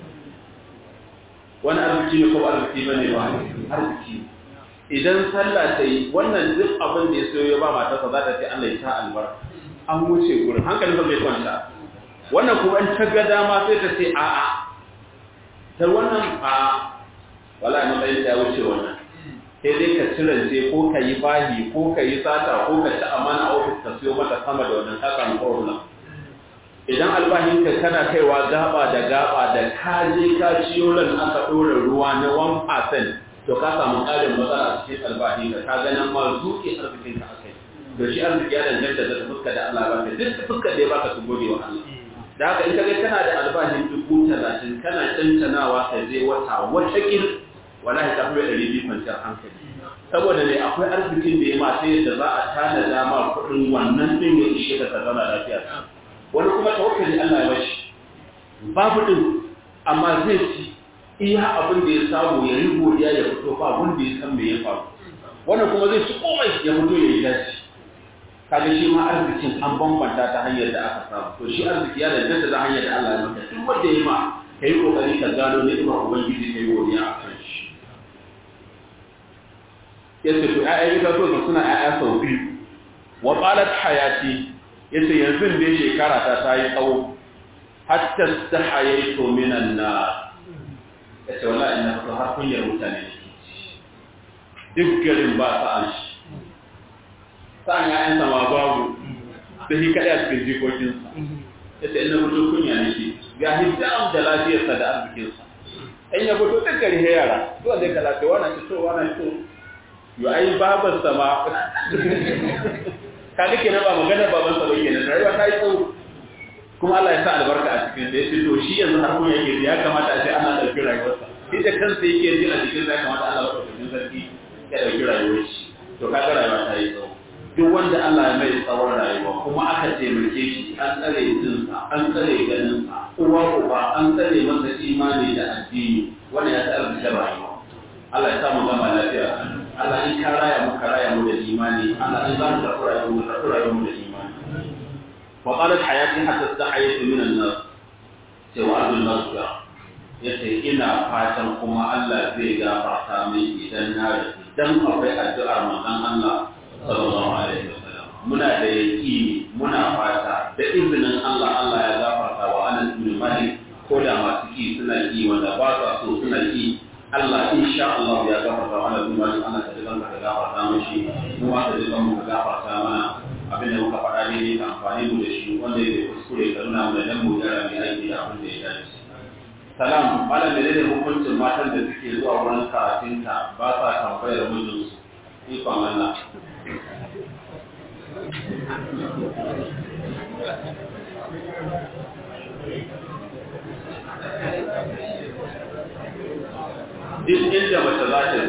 wani arziki ne ko ba arziki ba ne ba arziki idan sallah ta yi wannan duk abin da ya sayo ya ba matarsa za ta ce Allah ya sa albarka an wuce gurin hankalin bai kwanta wannan kuma in ta ga dama sai ta ce a'a ta wannan a wala matsayin ya wuce wannan sai dai ka cirance ko ka yi bahi ko ka yi sata ko ka ci amana a ofis ka siyo mata sama da wannan ka samu problem idan albahinka kana kaiwa gaba da gaba da ka je ka ciyo lan aka ɗora ruwa na 1% to ka samu ƙarin matsala a cikin albahinka ka ganin ma zuke arzikinka a kai da shi arziki ya danganta da fuska da Allah ba ka duk fuska da ya baka su gode wa Allah da haka in ka ga kana da albashin dubu talatin kana cancanawa ka je wata wata kin wallahi ta fi ɗari biyu kwanciyar hankali saboda ne akwai arzikin da ya ma sai yadda za a tanada ma kuɗin wannan ɗin ya ishe ka ka zauna lafiya wani kuma tawakkali Allah ya bashi babu din amma zai ci iya abin da ya samu ya yi godiya ya fito ba wanda ya san me ya faru wannan kuma zai ci komai ya fito ya yi dace kaga shi ma arzikin an bambanta ta hanyar da aka samu to shi arziki ya danganta da hanyar da Allah ya maka duk wanda ya ma kai kokari ka gano ni'imar ubangiji kai godiya a kan shi yace to ƴaƴan ita so suna ƴaƴa sau biyu wa qalat hayati yace yanzu dai shekara ta ta yi tsawo hatta stahayaitu minan nar yace wallahi ina so har kunyar mutane duk garin ba sa an shi sa'an ya'yan sama babu da shi kaɗai a cikin jikokinsa yace ina fito kunya nake ga hijab da lafiyarsa da arzikinsa in ya fito duk gari yara zuwa zai kalace wana fito wana fito yo ai babarsa ma kaga kenan ba magana baban sa bane rayuwa ta yi tsawo kuma Allah ya sa albarka a cikin da yace to shi yanzu har kun yake ya kamata a ce ana dauki rayuwarsa shi da kansa yake ji a cikin ya kamata Allah ya dauki sarki ya dauki rayuwar shi to kaga rayuwa ta yi tsawo duk wanda Allah ya mai tsawon rayuwa kuma aka taimake shi an tsare jinsa an tsare ganinsa uwa uba an tsare masa imani da addini wanda ya tsare da rayuwa Allah ya samu gama lafiya Allah in ka raya mu ka raya mu da imani Allah in za mu karɓi rayuwar mu karɓi rayuwar mu da imani wa qalat hayati hatta stahaytu min an-nas sai wa abdul nasra yace ina fatan kuma Allah zai gafarta min idan na rasu dan akwai addu'ar manzon Allah sallallahu alaihi wasallam muna da yaqini muna fata da izinin Allah Allah ya gafarta wa Anas bin Malik ko da masu ki suna ki wanda ba sa so suna ki Allah insha Allah ya gafarta wa Anas bin Malik ana da zan ka gafarta mishi mu ma da zan mu gafarta mana abin da muka faɗa ne ka amfani mu da shi wanda yake kuskure ka nuna mu da nan mu gara mai aiki da abin da ya dace salam malam da ne hukuncin matan da suke zuwa wurin karatunta ba sa tambayar mijinsu ikon Allah duk inda mace za ta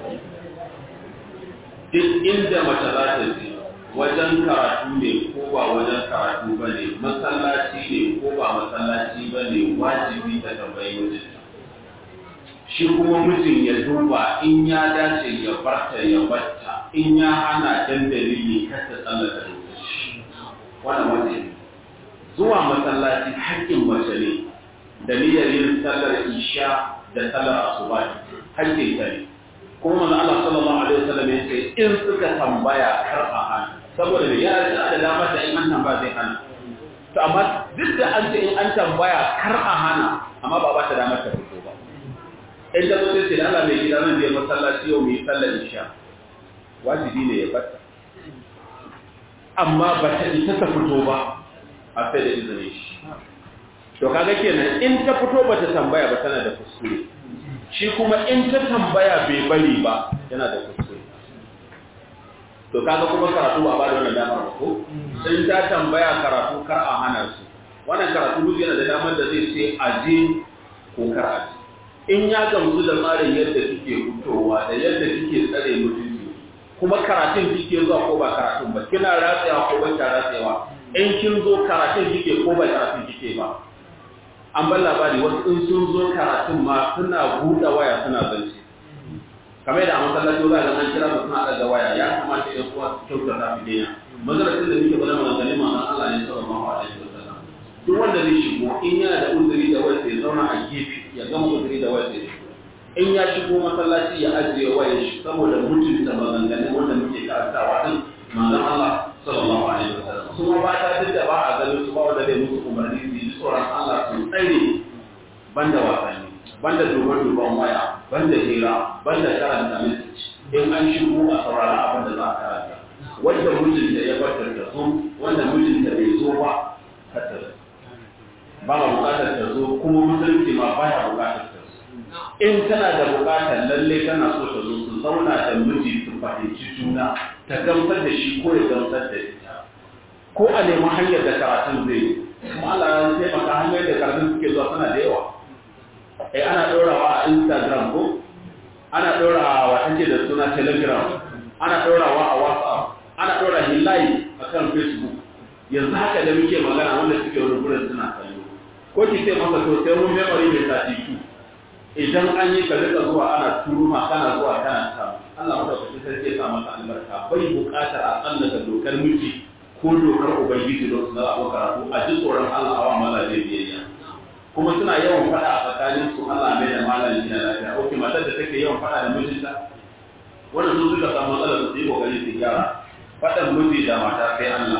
ji duk inda mace za ta ji wajen karatu ne ko ba wajen karatu ba ne masallaci ne ko ba masallaci ba ne wajibi ta tambayi mijinta shi kuma mijin ya duba in ya dace ya barta ya barta in ya hana dan dalili kar ta tsallaka lokaci wannan wajibi zuwa masallaci haƙƙin mace ne da niyyar yin sallar isha da sallar asuba haƙƙin ta ne kuma manzo Allah sallallahu alaihi wasallam ya ce in suka tambaya kar a hana saboda me ya da da damar da in an tambaya zai hana to amma duk da an ce in an tambaya kar a hana amma ba ba ta damar ta fito ba in ta zo sai ce Allah mai gida nan je masallaci yau mu yi sallar isha wajibi ne ya bata amma ba ta ita ta fito ba a sai da izinin shi to kaga kenan in ta fito ba ta tambaya ba tana da kuskure shi kuma in ta tambaya bai bari ba yana da kuskure to kaga kuma karatu ba ba da wannan damar ba ko in ta tambaya karatu kar a hana su wannan karatu duk yana da damar da zai ce aje ko kar aje in ya gamsu da tsarin yadda kike fitowa da yadda kike tsare mutunci kuma karatun kike zuwa ko ba karatun ba kina ratsayawa ko ba kina ratsayawa in kin zo karatun kike ko ba karatun kike ba an bar labari wasu in sun zo karatun ma suna buɗe waya suna zance kamar da a masallaci za ga an kira su suna ɗaga waya ya kamata ɗan uwa su kyauta ta fi daina mazaracin da muke bada maganganu ma Allah ne sallallahu alaihi wasallam duk wanda zai shigo in yana da uzuri da waya ya zauna a gefe ya gama uzuri da waya ya in ya shigo masallaci ya ajiye wayar shi saboda mutunta maganganun wanda muke karantawa din manzon Allah sallallahu alaihi wasallam kuma ba ta duk da ba a ganin su ba wanda zai musu umarni su yi tsoron Allah su tsare banda wasanni banda duban duban waya banda hira banda karanta message in an shigo a saurara abin da za a karanta wanda mijinta ya bar ta zo wanda mijinta bai zo ba ka ta zo ba ma bukatar ta zo kuma musulunci ma baya bukatar ta zo in tana da bukatar lalle tana so ta zo su zauna da miji su fahimci juna ta gamsar da shi ko ya gamsar da ita ko a nemi hanyar da karatun zai yi kuma Allah ya taimaka hanyar da karatun suke zuwa suna da yawa eh ana ɗorawa a Instagram ko ana ɗorawa take da suna Telegram ana ɗorawa a WhatsApp ana ɗora hilayi a kan Facebook yanzu haka da muke magana wanda suke wani gurin suna kallo ko ki ce masa to sai mun memory mai sati ku idan an yi ka rika zuwa ana turuma kana zuwa kana samu Allah madaukakin sarki ya sa masa albarka bai buƙatar a tsallaka dokar miji ko dokar ubangiji don su zama abu karatu a ji tsoron Allah awa mazaje biyayya kuma suna yawan faɗa a tsakanin su Allah mai da malami na lafiya ok matar da take yawan faɗa da mijinta wannan su suka samu matsalar su yi kokari su gyara faɗan miji da mata sai Allah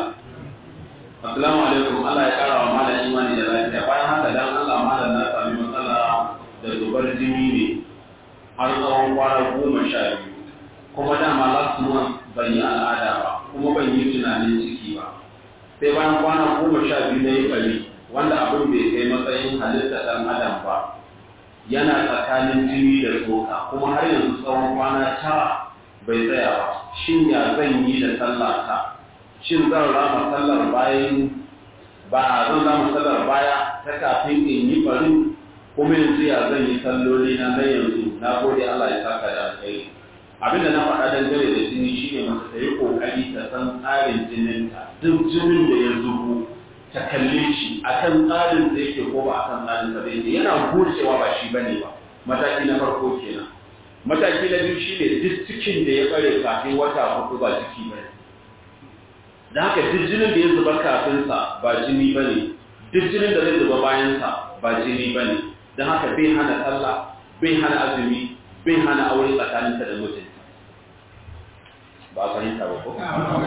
assalamu alaikum Allah ya kara wa malam imani da lafiya bayan haka dan Allah malam na sami matsala da zubar jini ne har tsawon kwana goma sha biyu kuma dama last month ban yi al'ada ba kuma ban yi tunanin ciki ba sai bayan kwana goma sha biyu na yi bari wanda abin bai kai matsayin halitta ɗan adam ba yana tsakanin jini da tsoka kuma har yanzu tsawon kwana tara bai tsaya ba shin ya zan yi da sallata shin zan rama sallar bayan ba zan rama sallar baya ta kafin in yi barin kuma yanzu ya zan yi salloli na na yanzu na gode Allah ya saka da alkhairi abin da na faɗa dangane da jini shine masa ta yi ƙoƙari ta san tsarin jininta duk jinin da ya zubo ta kalle shi akan tsarin da yake ko ba akan tsarin da yake yana gocewa ba shi bane ba mataki na farko kenan mataki na biyu shine duk cikin da ya bare kafin wata hudu ba ciki bane da haka duk jinin da ya zuba kafin sa ba jini bane duk jinin da zai zuba bayan sa ba jini bane don haka bai hana sallah bai hana azumi bai hana aure tsakaninta da mijinta ba a fahimta ba ko?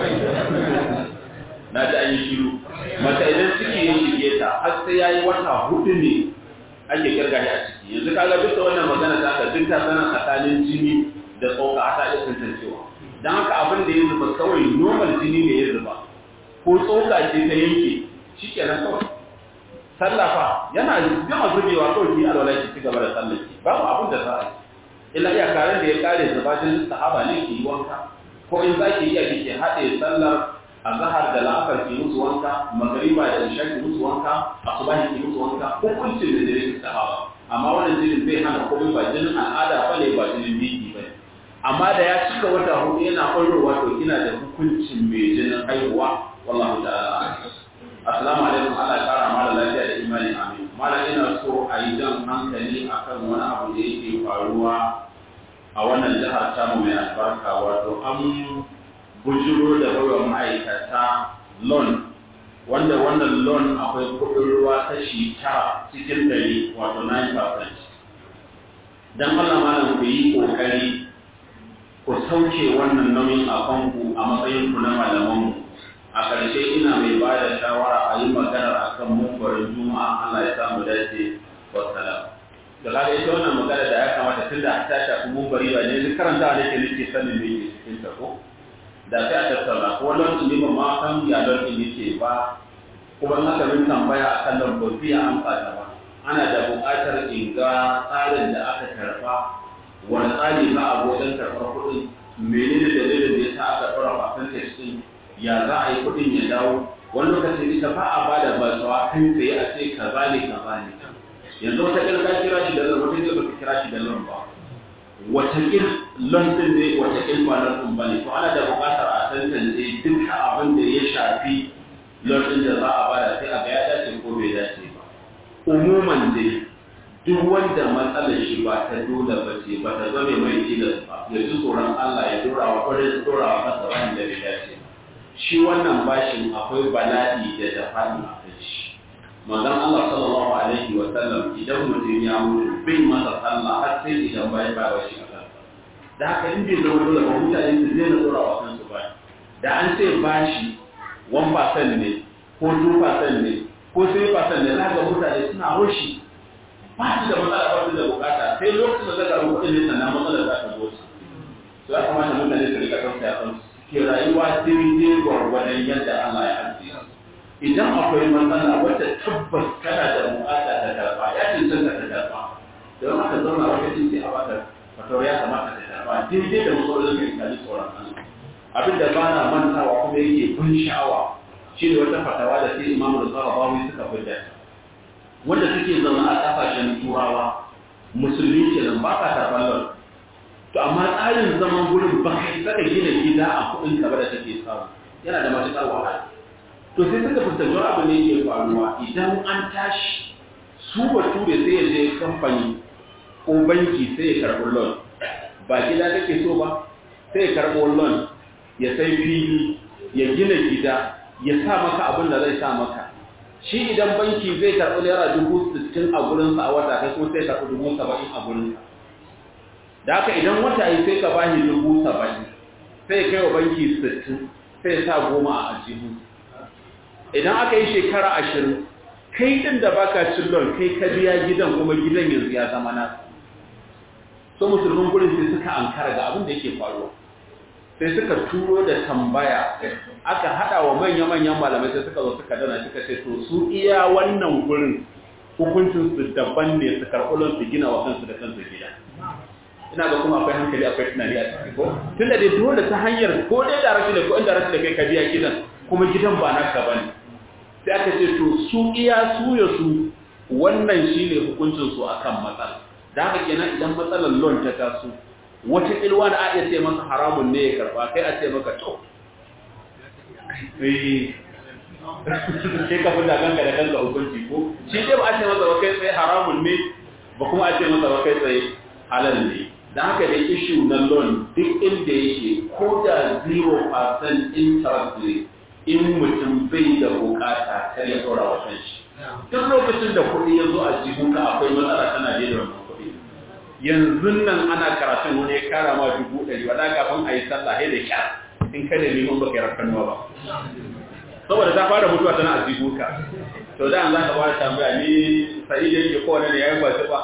na ji an yi shiru mata idan ciki ya shige ta har sai ya yi wata hudu ne ake kirga a ciki yanzu kaga duk da wannan magana ta ka duk ta sana tsakanin jini da tsoka a ta iya tantancewa don haka abin da ya zuba kawai normal jini ne ya zuba ko tsoka ce ta yanke shi kenan kawai sallafa yana gama zubewa kawai ki alwala ki ci gaba da sallaki babu abin da za a yi illa iya karen da ya kare zubatin sahaba ne ki yi wanka ko in za ki iya kike haɗe sallar azhar da la'afar ki musu wanka magariba da isha ki musu wanka asubahi ki musu wanka hukuncin da dare ki sahaba amma wannan jinin bai hana komai ba jinin al'ada ba ne ba jinin biki ba ne amma da ya cika wata hudu yana ƙwarowa to kina da hukuncin mai jinin haihuwa wallahu ta'ala assalamu alaikum Allah ya kara mala lafiya da imani amin mala ina so a yi jan hankali akan wani abu da yake faruwa a wannan jihar tamu mai albarka wato an bujiro da baiwa ma'aikata loan wanda wannan loan akwai kudin ruwa kashi tara cikin ɗari wato 9% don Allah malam ku yi ƙoƙari ku sauke wannan nauyin a kanku a matsayin ku na malamanmu a ƙarshe ina mai ba da shawara a yi maganar akan mumbarin juma'a Allah ya samu dace wassalam da kaga ita wannan magana da ya kamata tun da ta shafi mumbari ba ne duk karanta da ke nake sanin me ke cikin ta ko da sai a tattauna ko lokacin ne ba ma san ya lokacin yake ba kuma in aka min tambaya akan nan ba zai amsa ta ba ana da buƙatar in ga tsarin da aka karɓa wani tsari za a wajen karɓar kuɗin menene dalilin da ya sa aka ɗora percentage ɗin ya za a yi kuɗin ya dawo wani lokacin ita ba a ba da basawa kai tsaye a ce kaza ne kaza ne yanzu wata ƙil ka kira shi da lon wata ƙil ba ka kira shi da lon ba wata ƙil lon ɗin ne wata ƙil ba lon ɗin ba ne to ana da buƙatar a tantance duka abin da ya shafi lon ɗin da za a bada sai a ga ya dace ko bai dace ba umuman dai duk wanda matsalar shi ba ta dole ba ce ba ta zame mai tilas ba ya ji tsoron Allah ya dora wa ƙwarai dora wa kansa bayan da bai dace ba shi wannan bashin akwai bala'i da dafa'i a kai shi manzon Allah sallallahu alaihi wa sallam idan mutum ya mutu bai masa sallah har sai idan bai ba wa shi kansa da haka in bai zama dole ba mutane su zai na dora wa kansu ba da an ce bashi 1% ne ko 2% ne ko 3% ne za ga mutane suna hoshi ba su da matsala ba su da bukata sai lokacin da zaka rubuta ne sannan matsalar za ta zo su to ya kamata mutane su rika tausaya kan su ke rayuwa daidai gwargwadon yadda Allah ya ajiye idan akwai matsala wacce tabbas kana da bukata ta karba ya cancanta ta karba don haka zauna wata cin sai a baka fatawar ya kamata ta karba daidai da matsalolin da ya tsoron Allah abin da ba na mantawa kuma yake kun sha'awa shi ne wata fatawa da sai imamu da tsarabawi suka fidda wanda suke zama a kasashen turawa musulmi ke nan ba ka karɓar lon to amma tsarin zaman gurin ba kai saka gina gida a kuɗin ka ba da take samu yana da matuƙar wahala to sai suka fuskanci wani abu ne ke faruwa idan an tashi su bature sai ya je kamfani ko banki sai ya karɓi loan ba gida kake so ba sai ya karɓo loan ya sai fili ya gina gida ya sa maka abin da zai sa maka shi idan banki zai karɓi naira dubu sittin a gurinsa a wata kai kuma sai karɓi dubu saba'in a gurinsa da haka idan wata yi sai ka bashi dubu saba'in sai kai wa banki sittin sai sa goma a ajihu idan aka yi shekara ashirin kai ɗin da baka cin lon kai ka biya gidan kuma gidan yanzu ya zama na so musulmin gurin sai suka ankara ga abin da yake faruwa sai suka turo da tambaya aka hada wa manya-manyan malamai sai suka zo suka dana suka ce to su iya wannan gurin hukuncin su daban ne su karɓulon su gina wa kansu da kansu gida ina ga kuma akwai hankali akwai tunani a ciki ko tunda dai dole ta hanyar ko dai da rashi da ko inda rashi da kai ka biya gidan kuma gidan ba naka bane sai aka ce to su iya su ya su wannan shine hukuncin su akan matsala da haka kenan idan matsalar loan ta taso wata ilwa da a iya ce masa haramun ne ya karba kai a ce maka to sai ka fi kanka da kanka hukunci ko shi ce ba a ce masa ba kai tsaye haramun ne ba kuma a ce masa ba kai tsaye halal ne da haka da ishu na loan duk inda yake ko da 0% interest ne in mutum bai da bukata kar ya tsora wa kanshi duk lokacin da kuɗi ya zo a jihunka akwai matsala tana da wannan kuɗi yanzu nan ana karatun wani ya kara ma dubu ɗari wadda kafin a yi sallah sai da kyar in kada neman baka yi rakanuwa ba saboda ta fara mutuwa tana a jihunka to da an za ka fara tambaya ni sa'i da yake kowane ne ya yi ba ba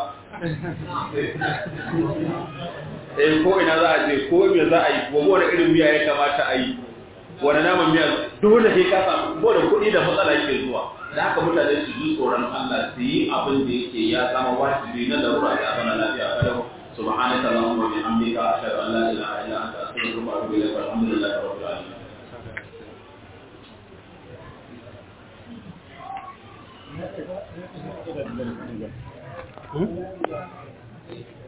eh ko ina za a je ko me za a yi ko wani irin miya ya kamata a yi wani naman miya dole sai ka samu ko da kuɗi da matsala yake zuwa da haka mutane su ji tsoron Allah su yi abin da yake ya zama wajibi na larura da abana lafiya kalau subhanaka allahumma wa bihamdika ashhadu an la ilaha illa anta astaghfiruka wa atubu ilayk walhamdulillahi rabbil alamin Hmm?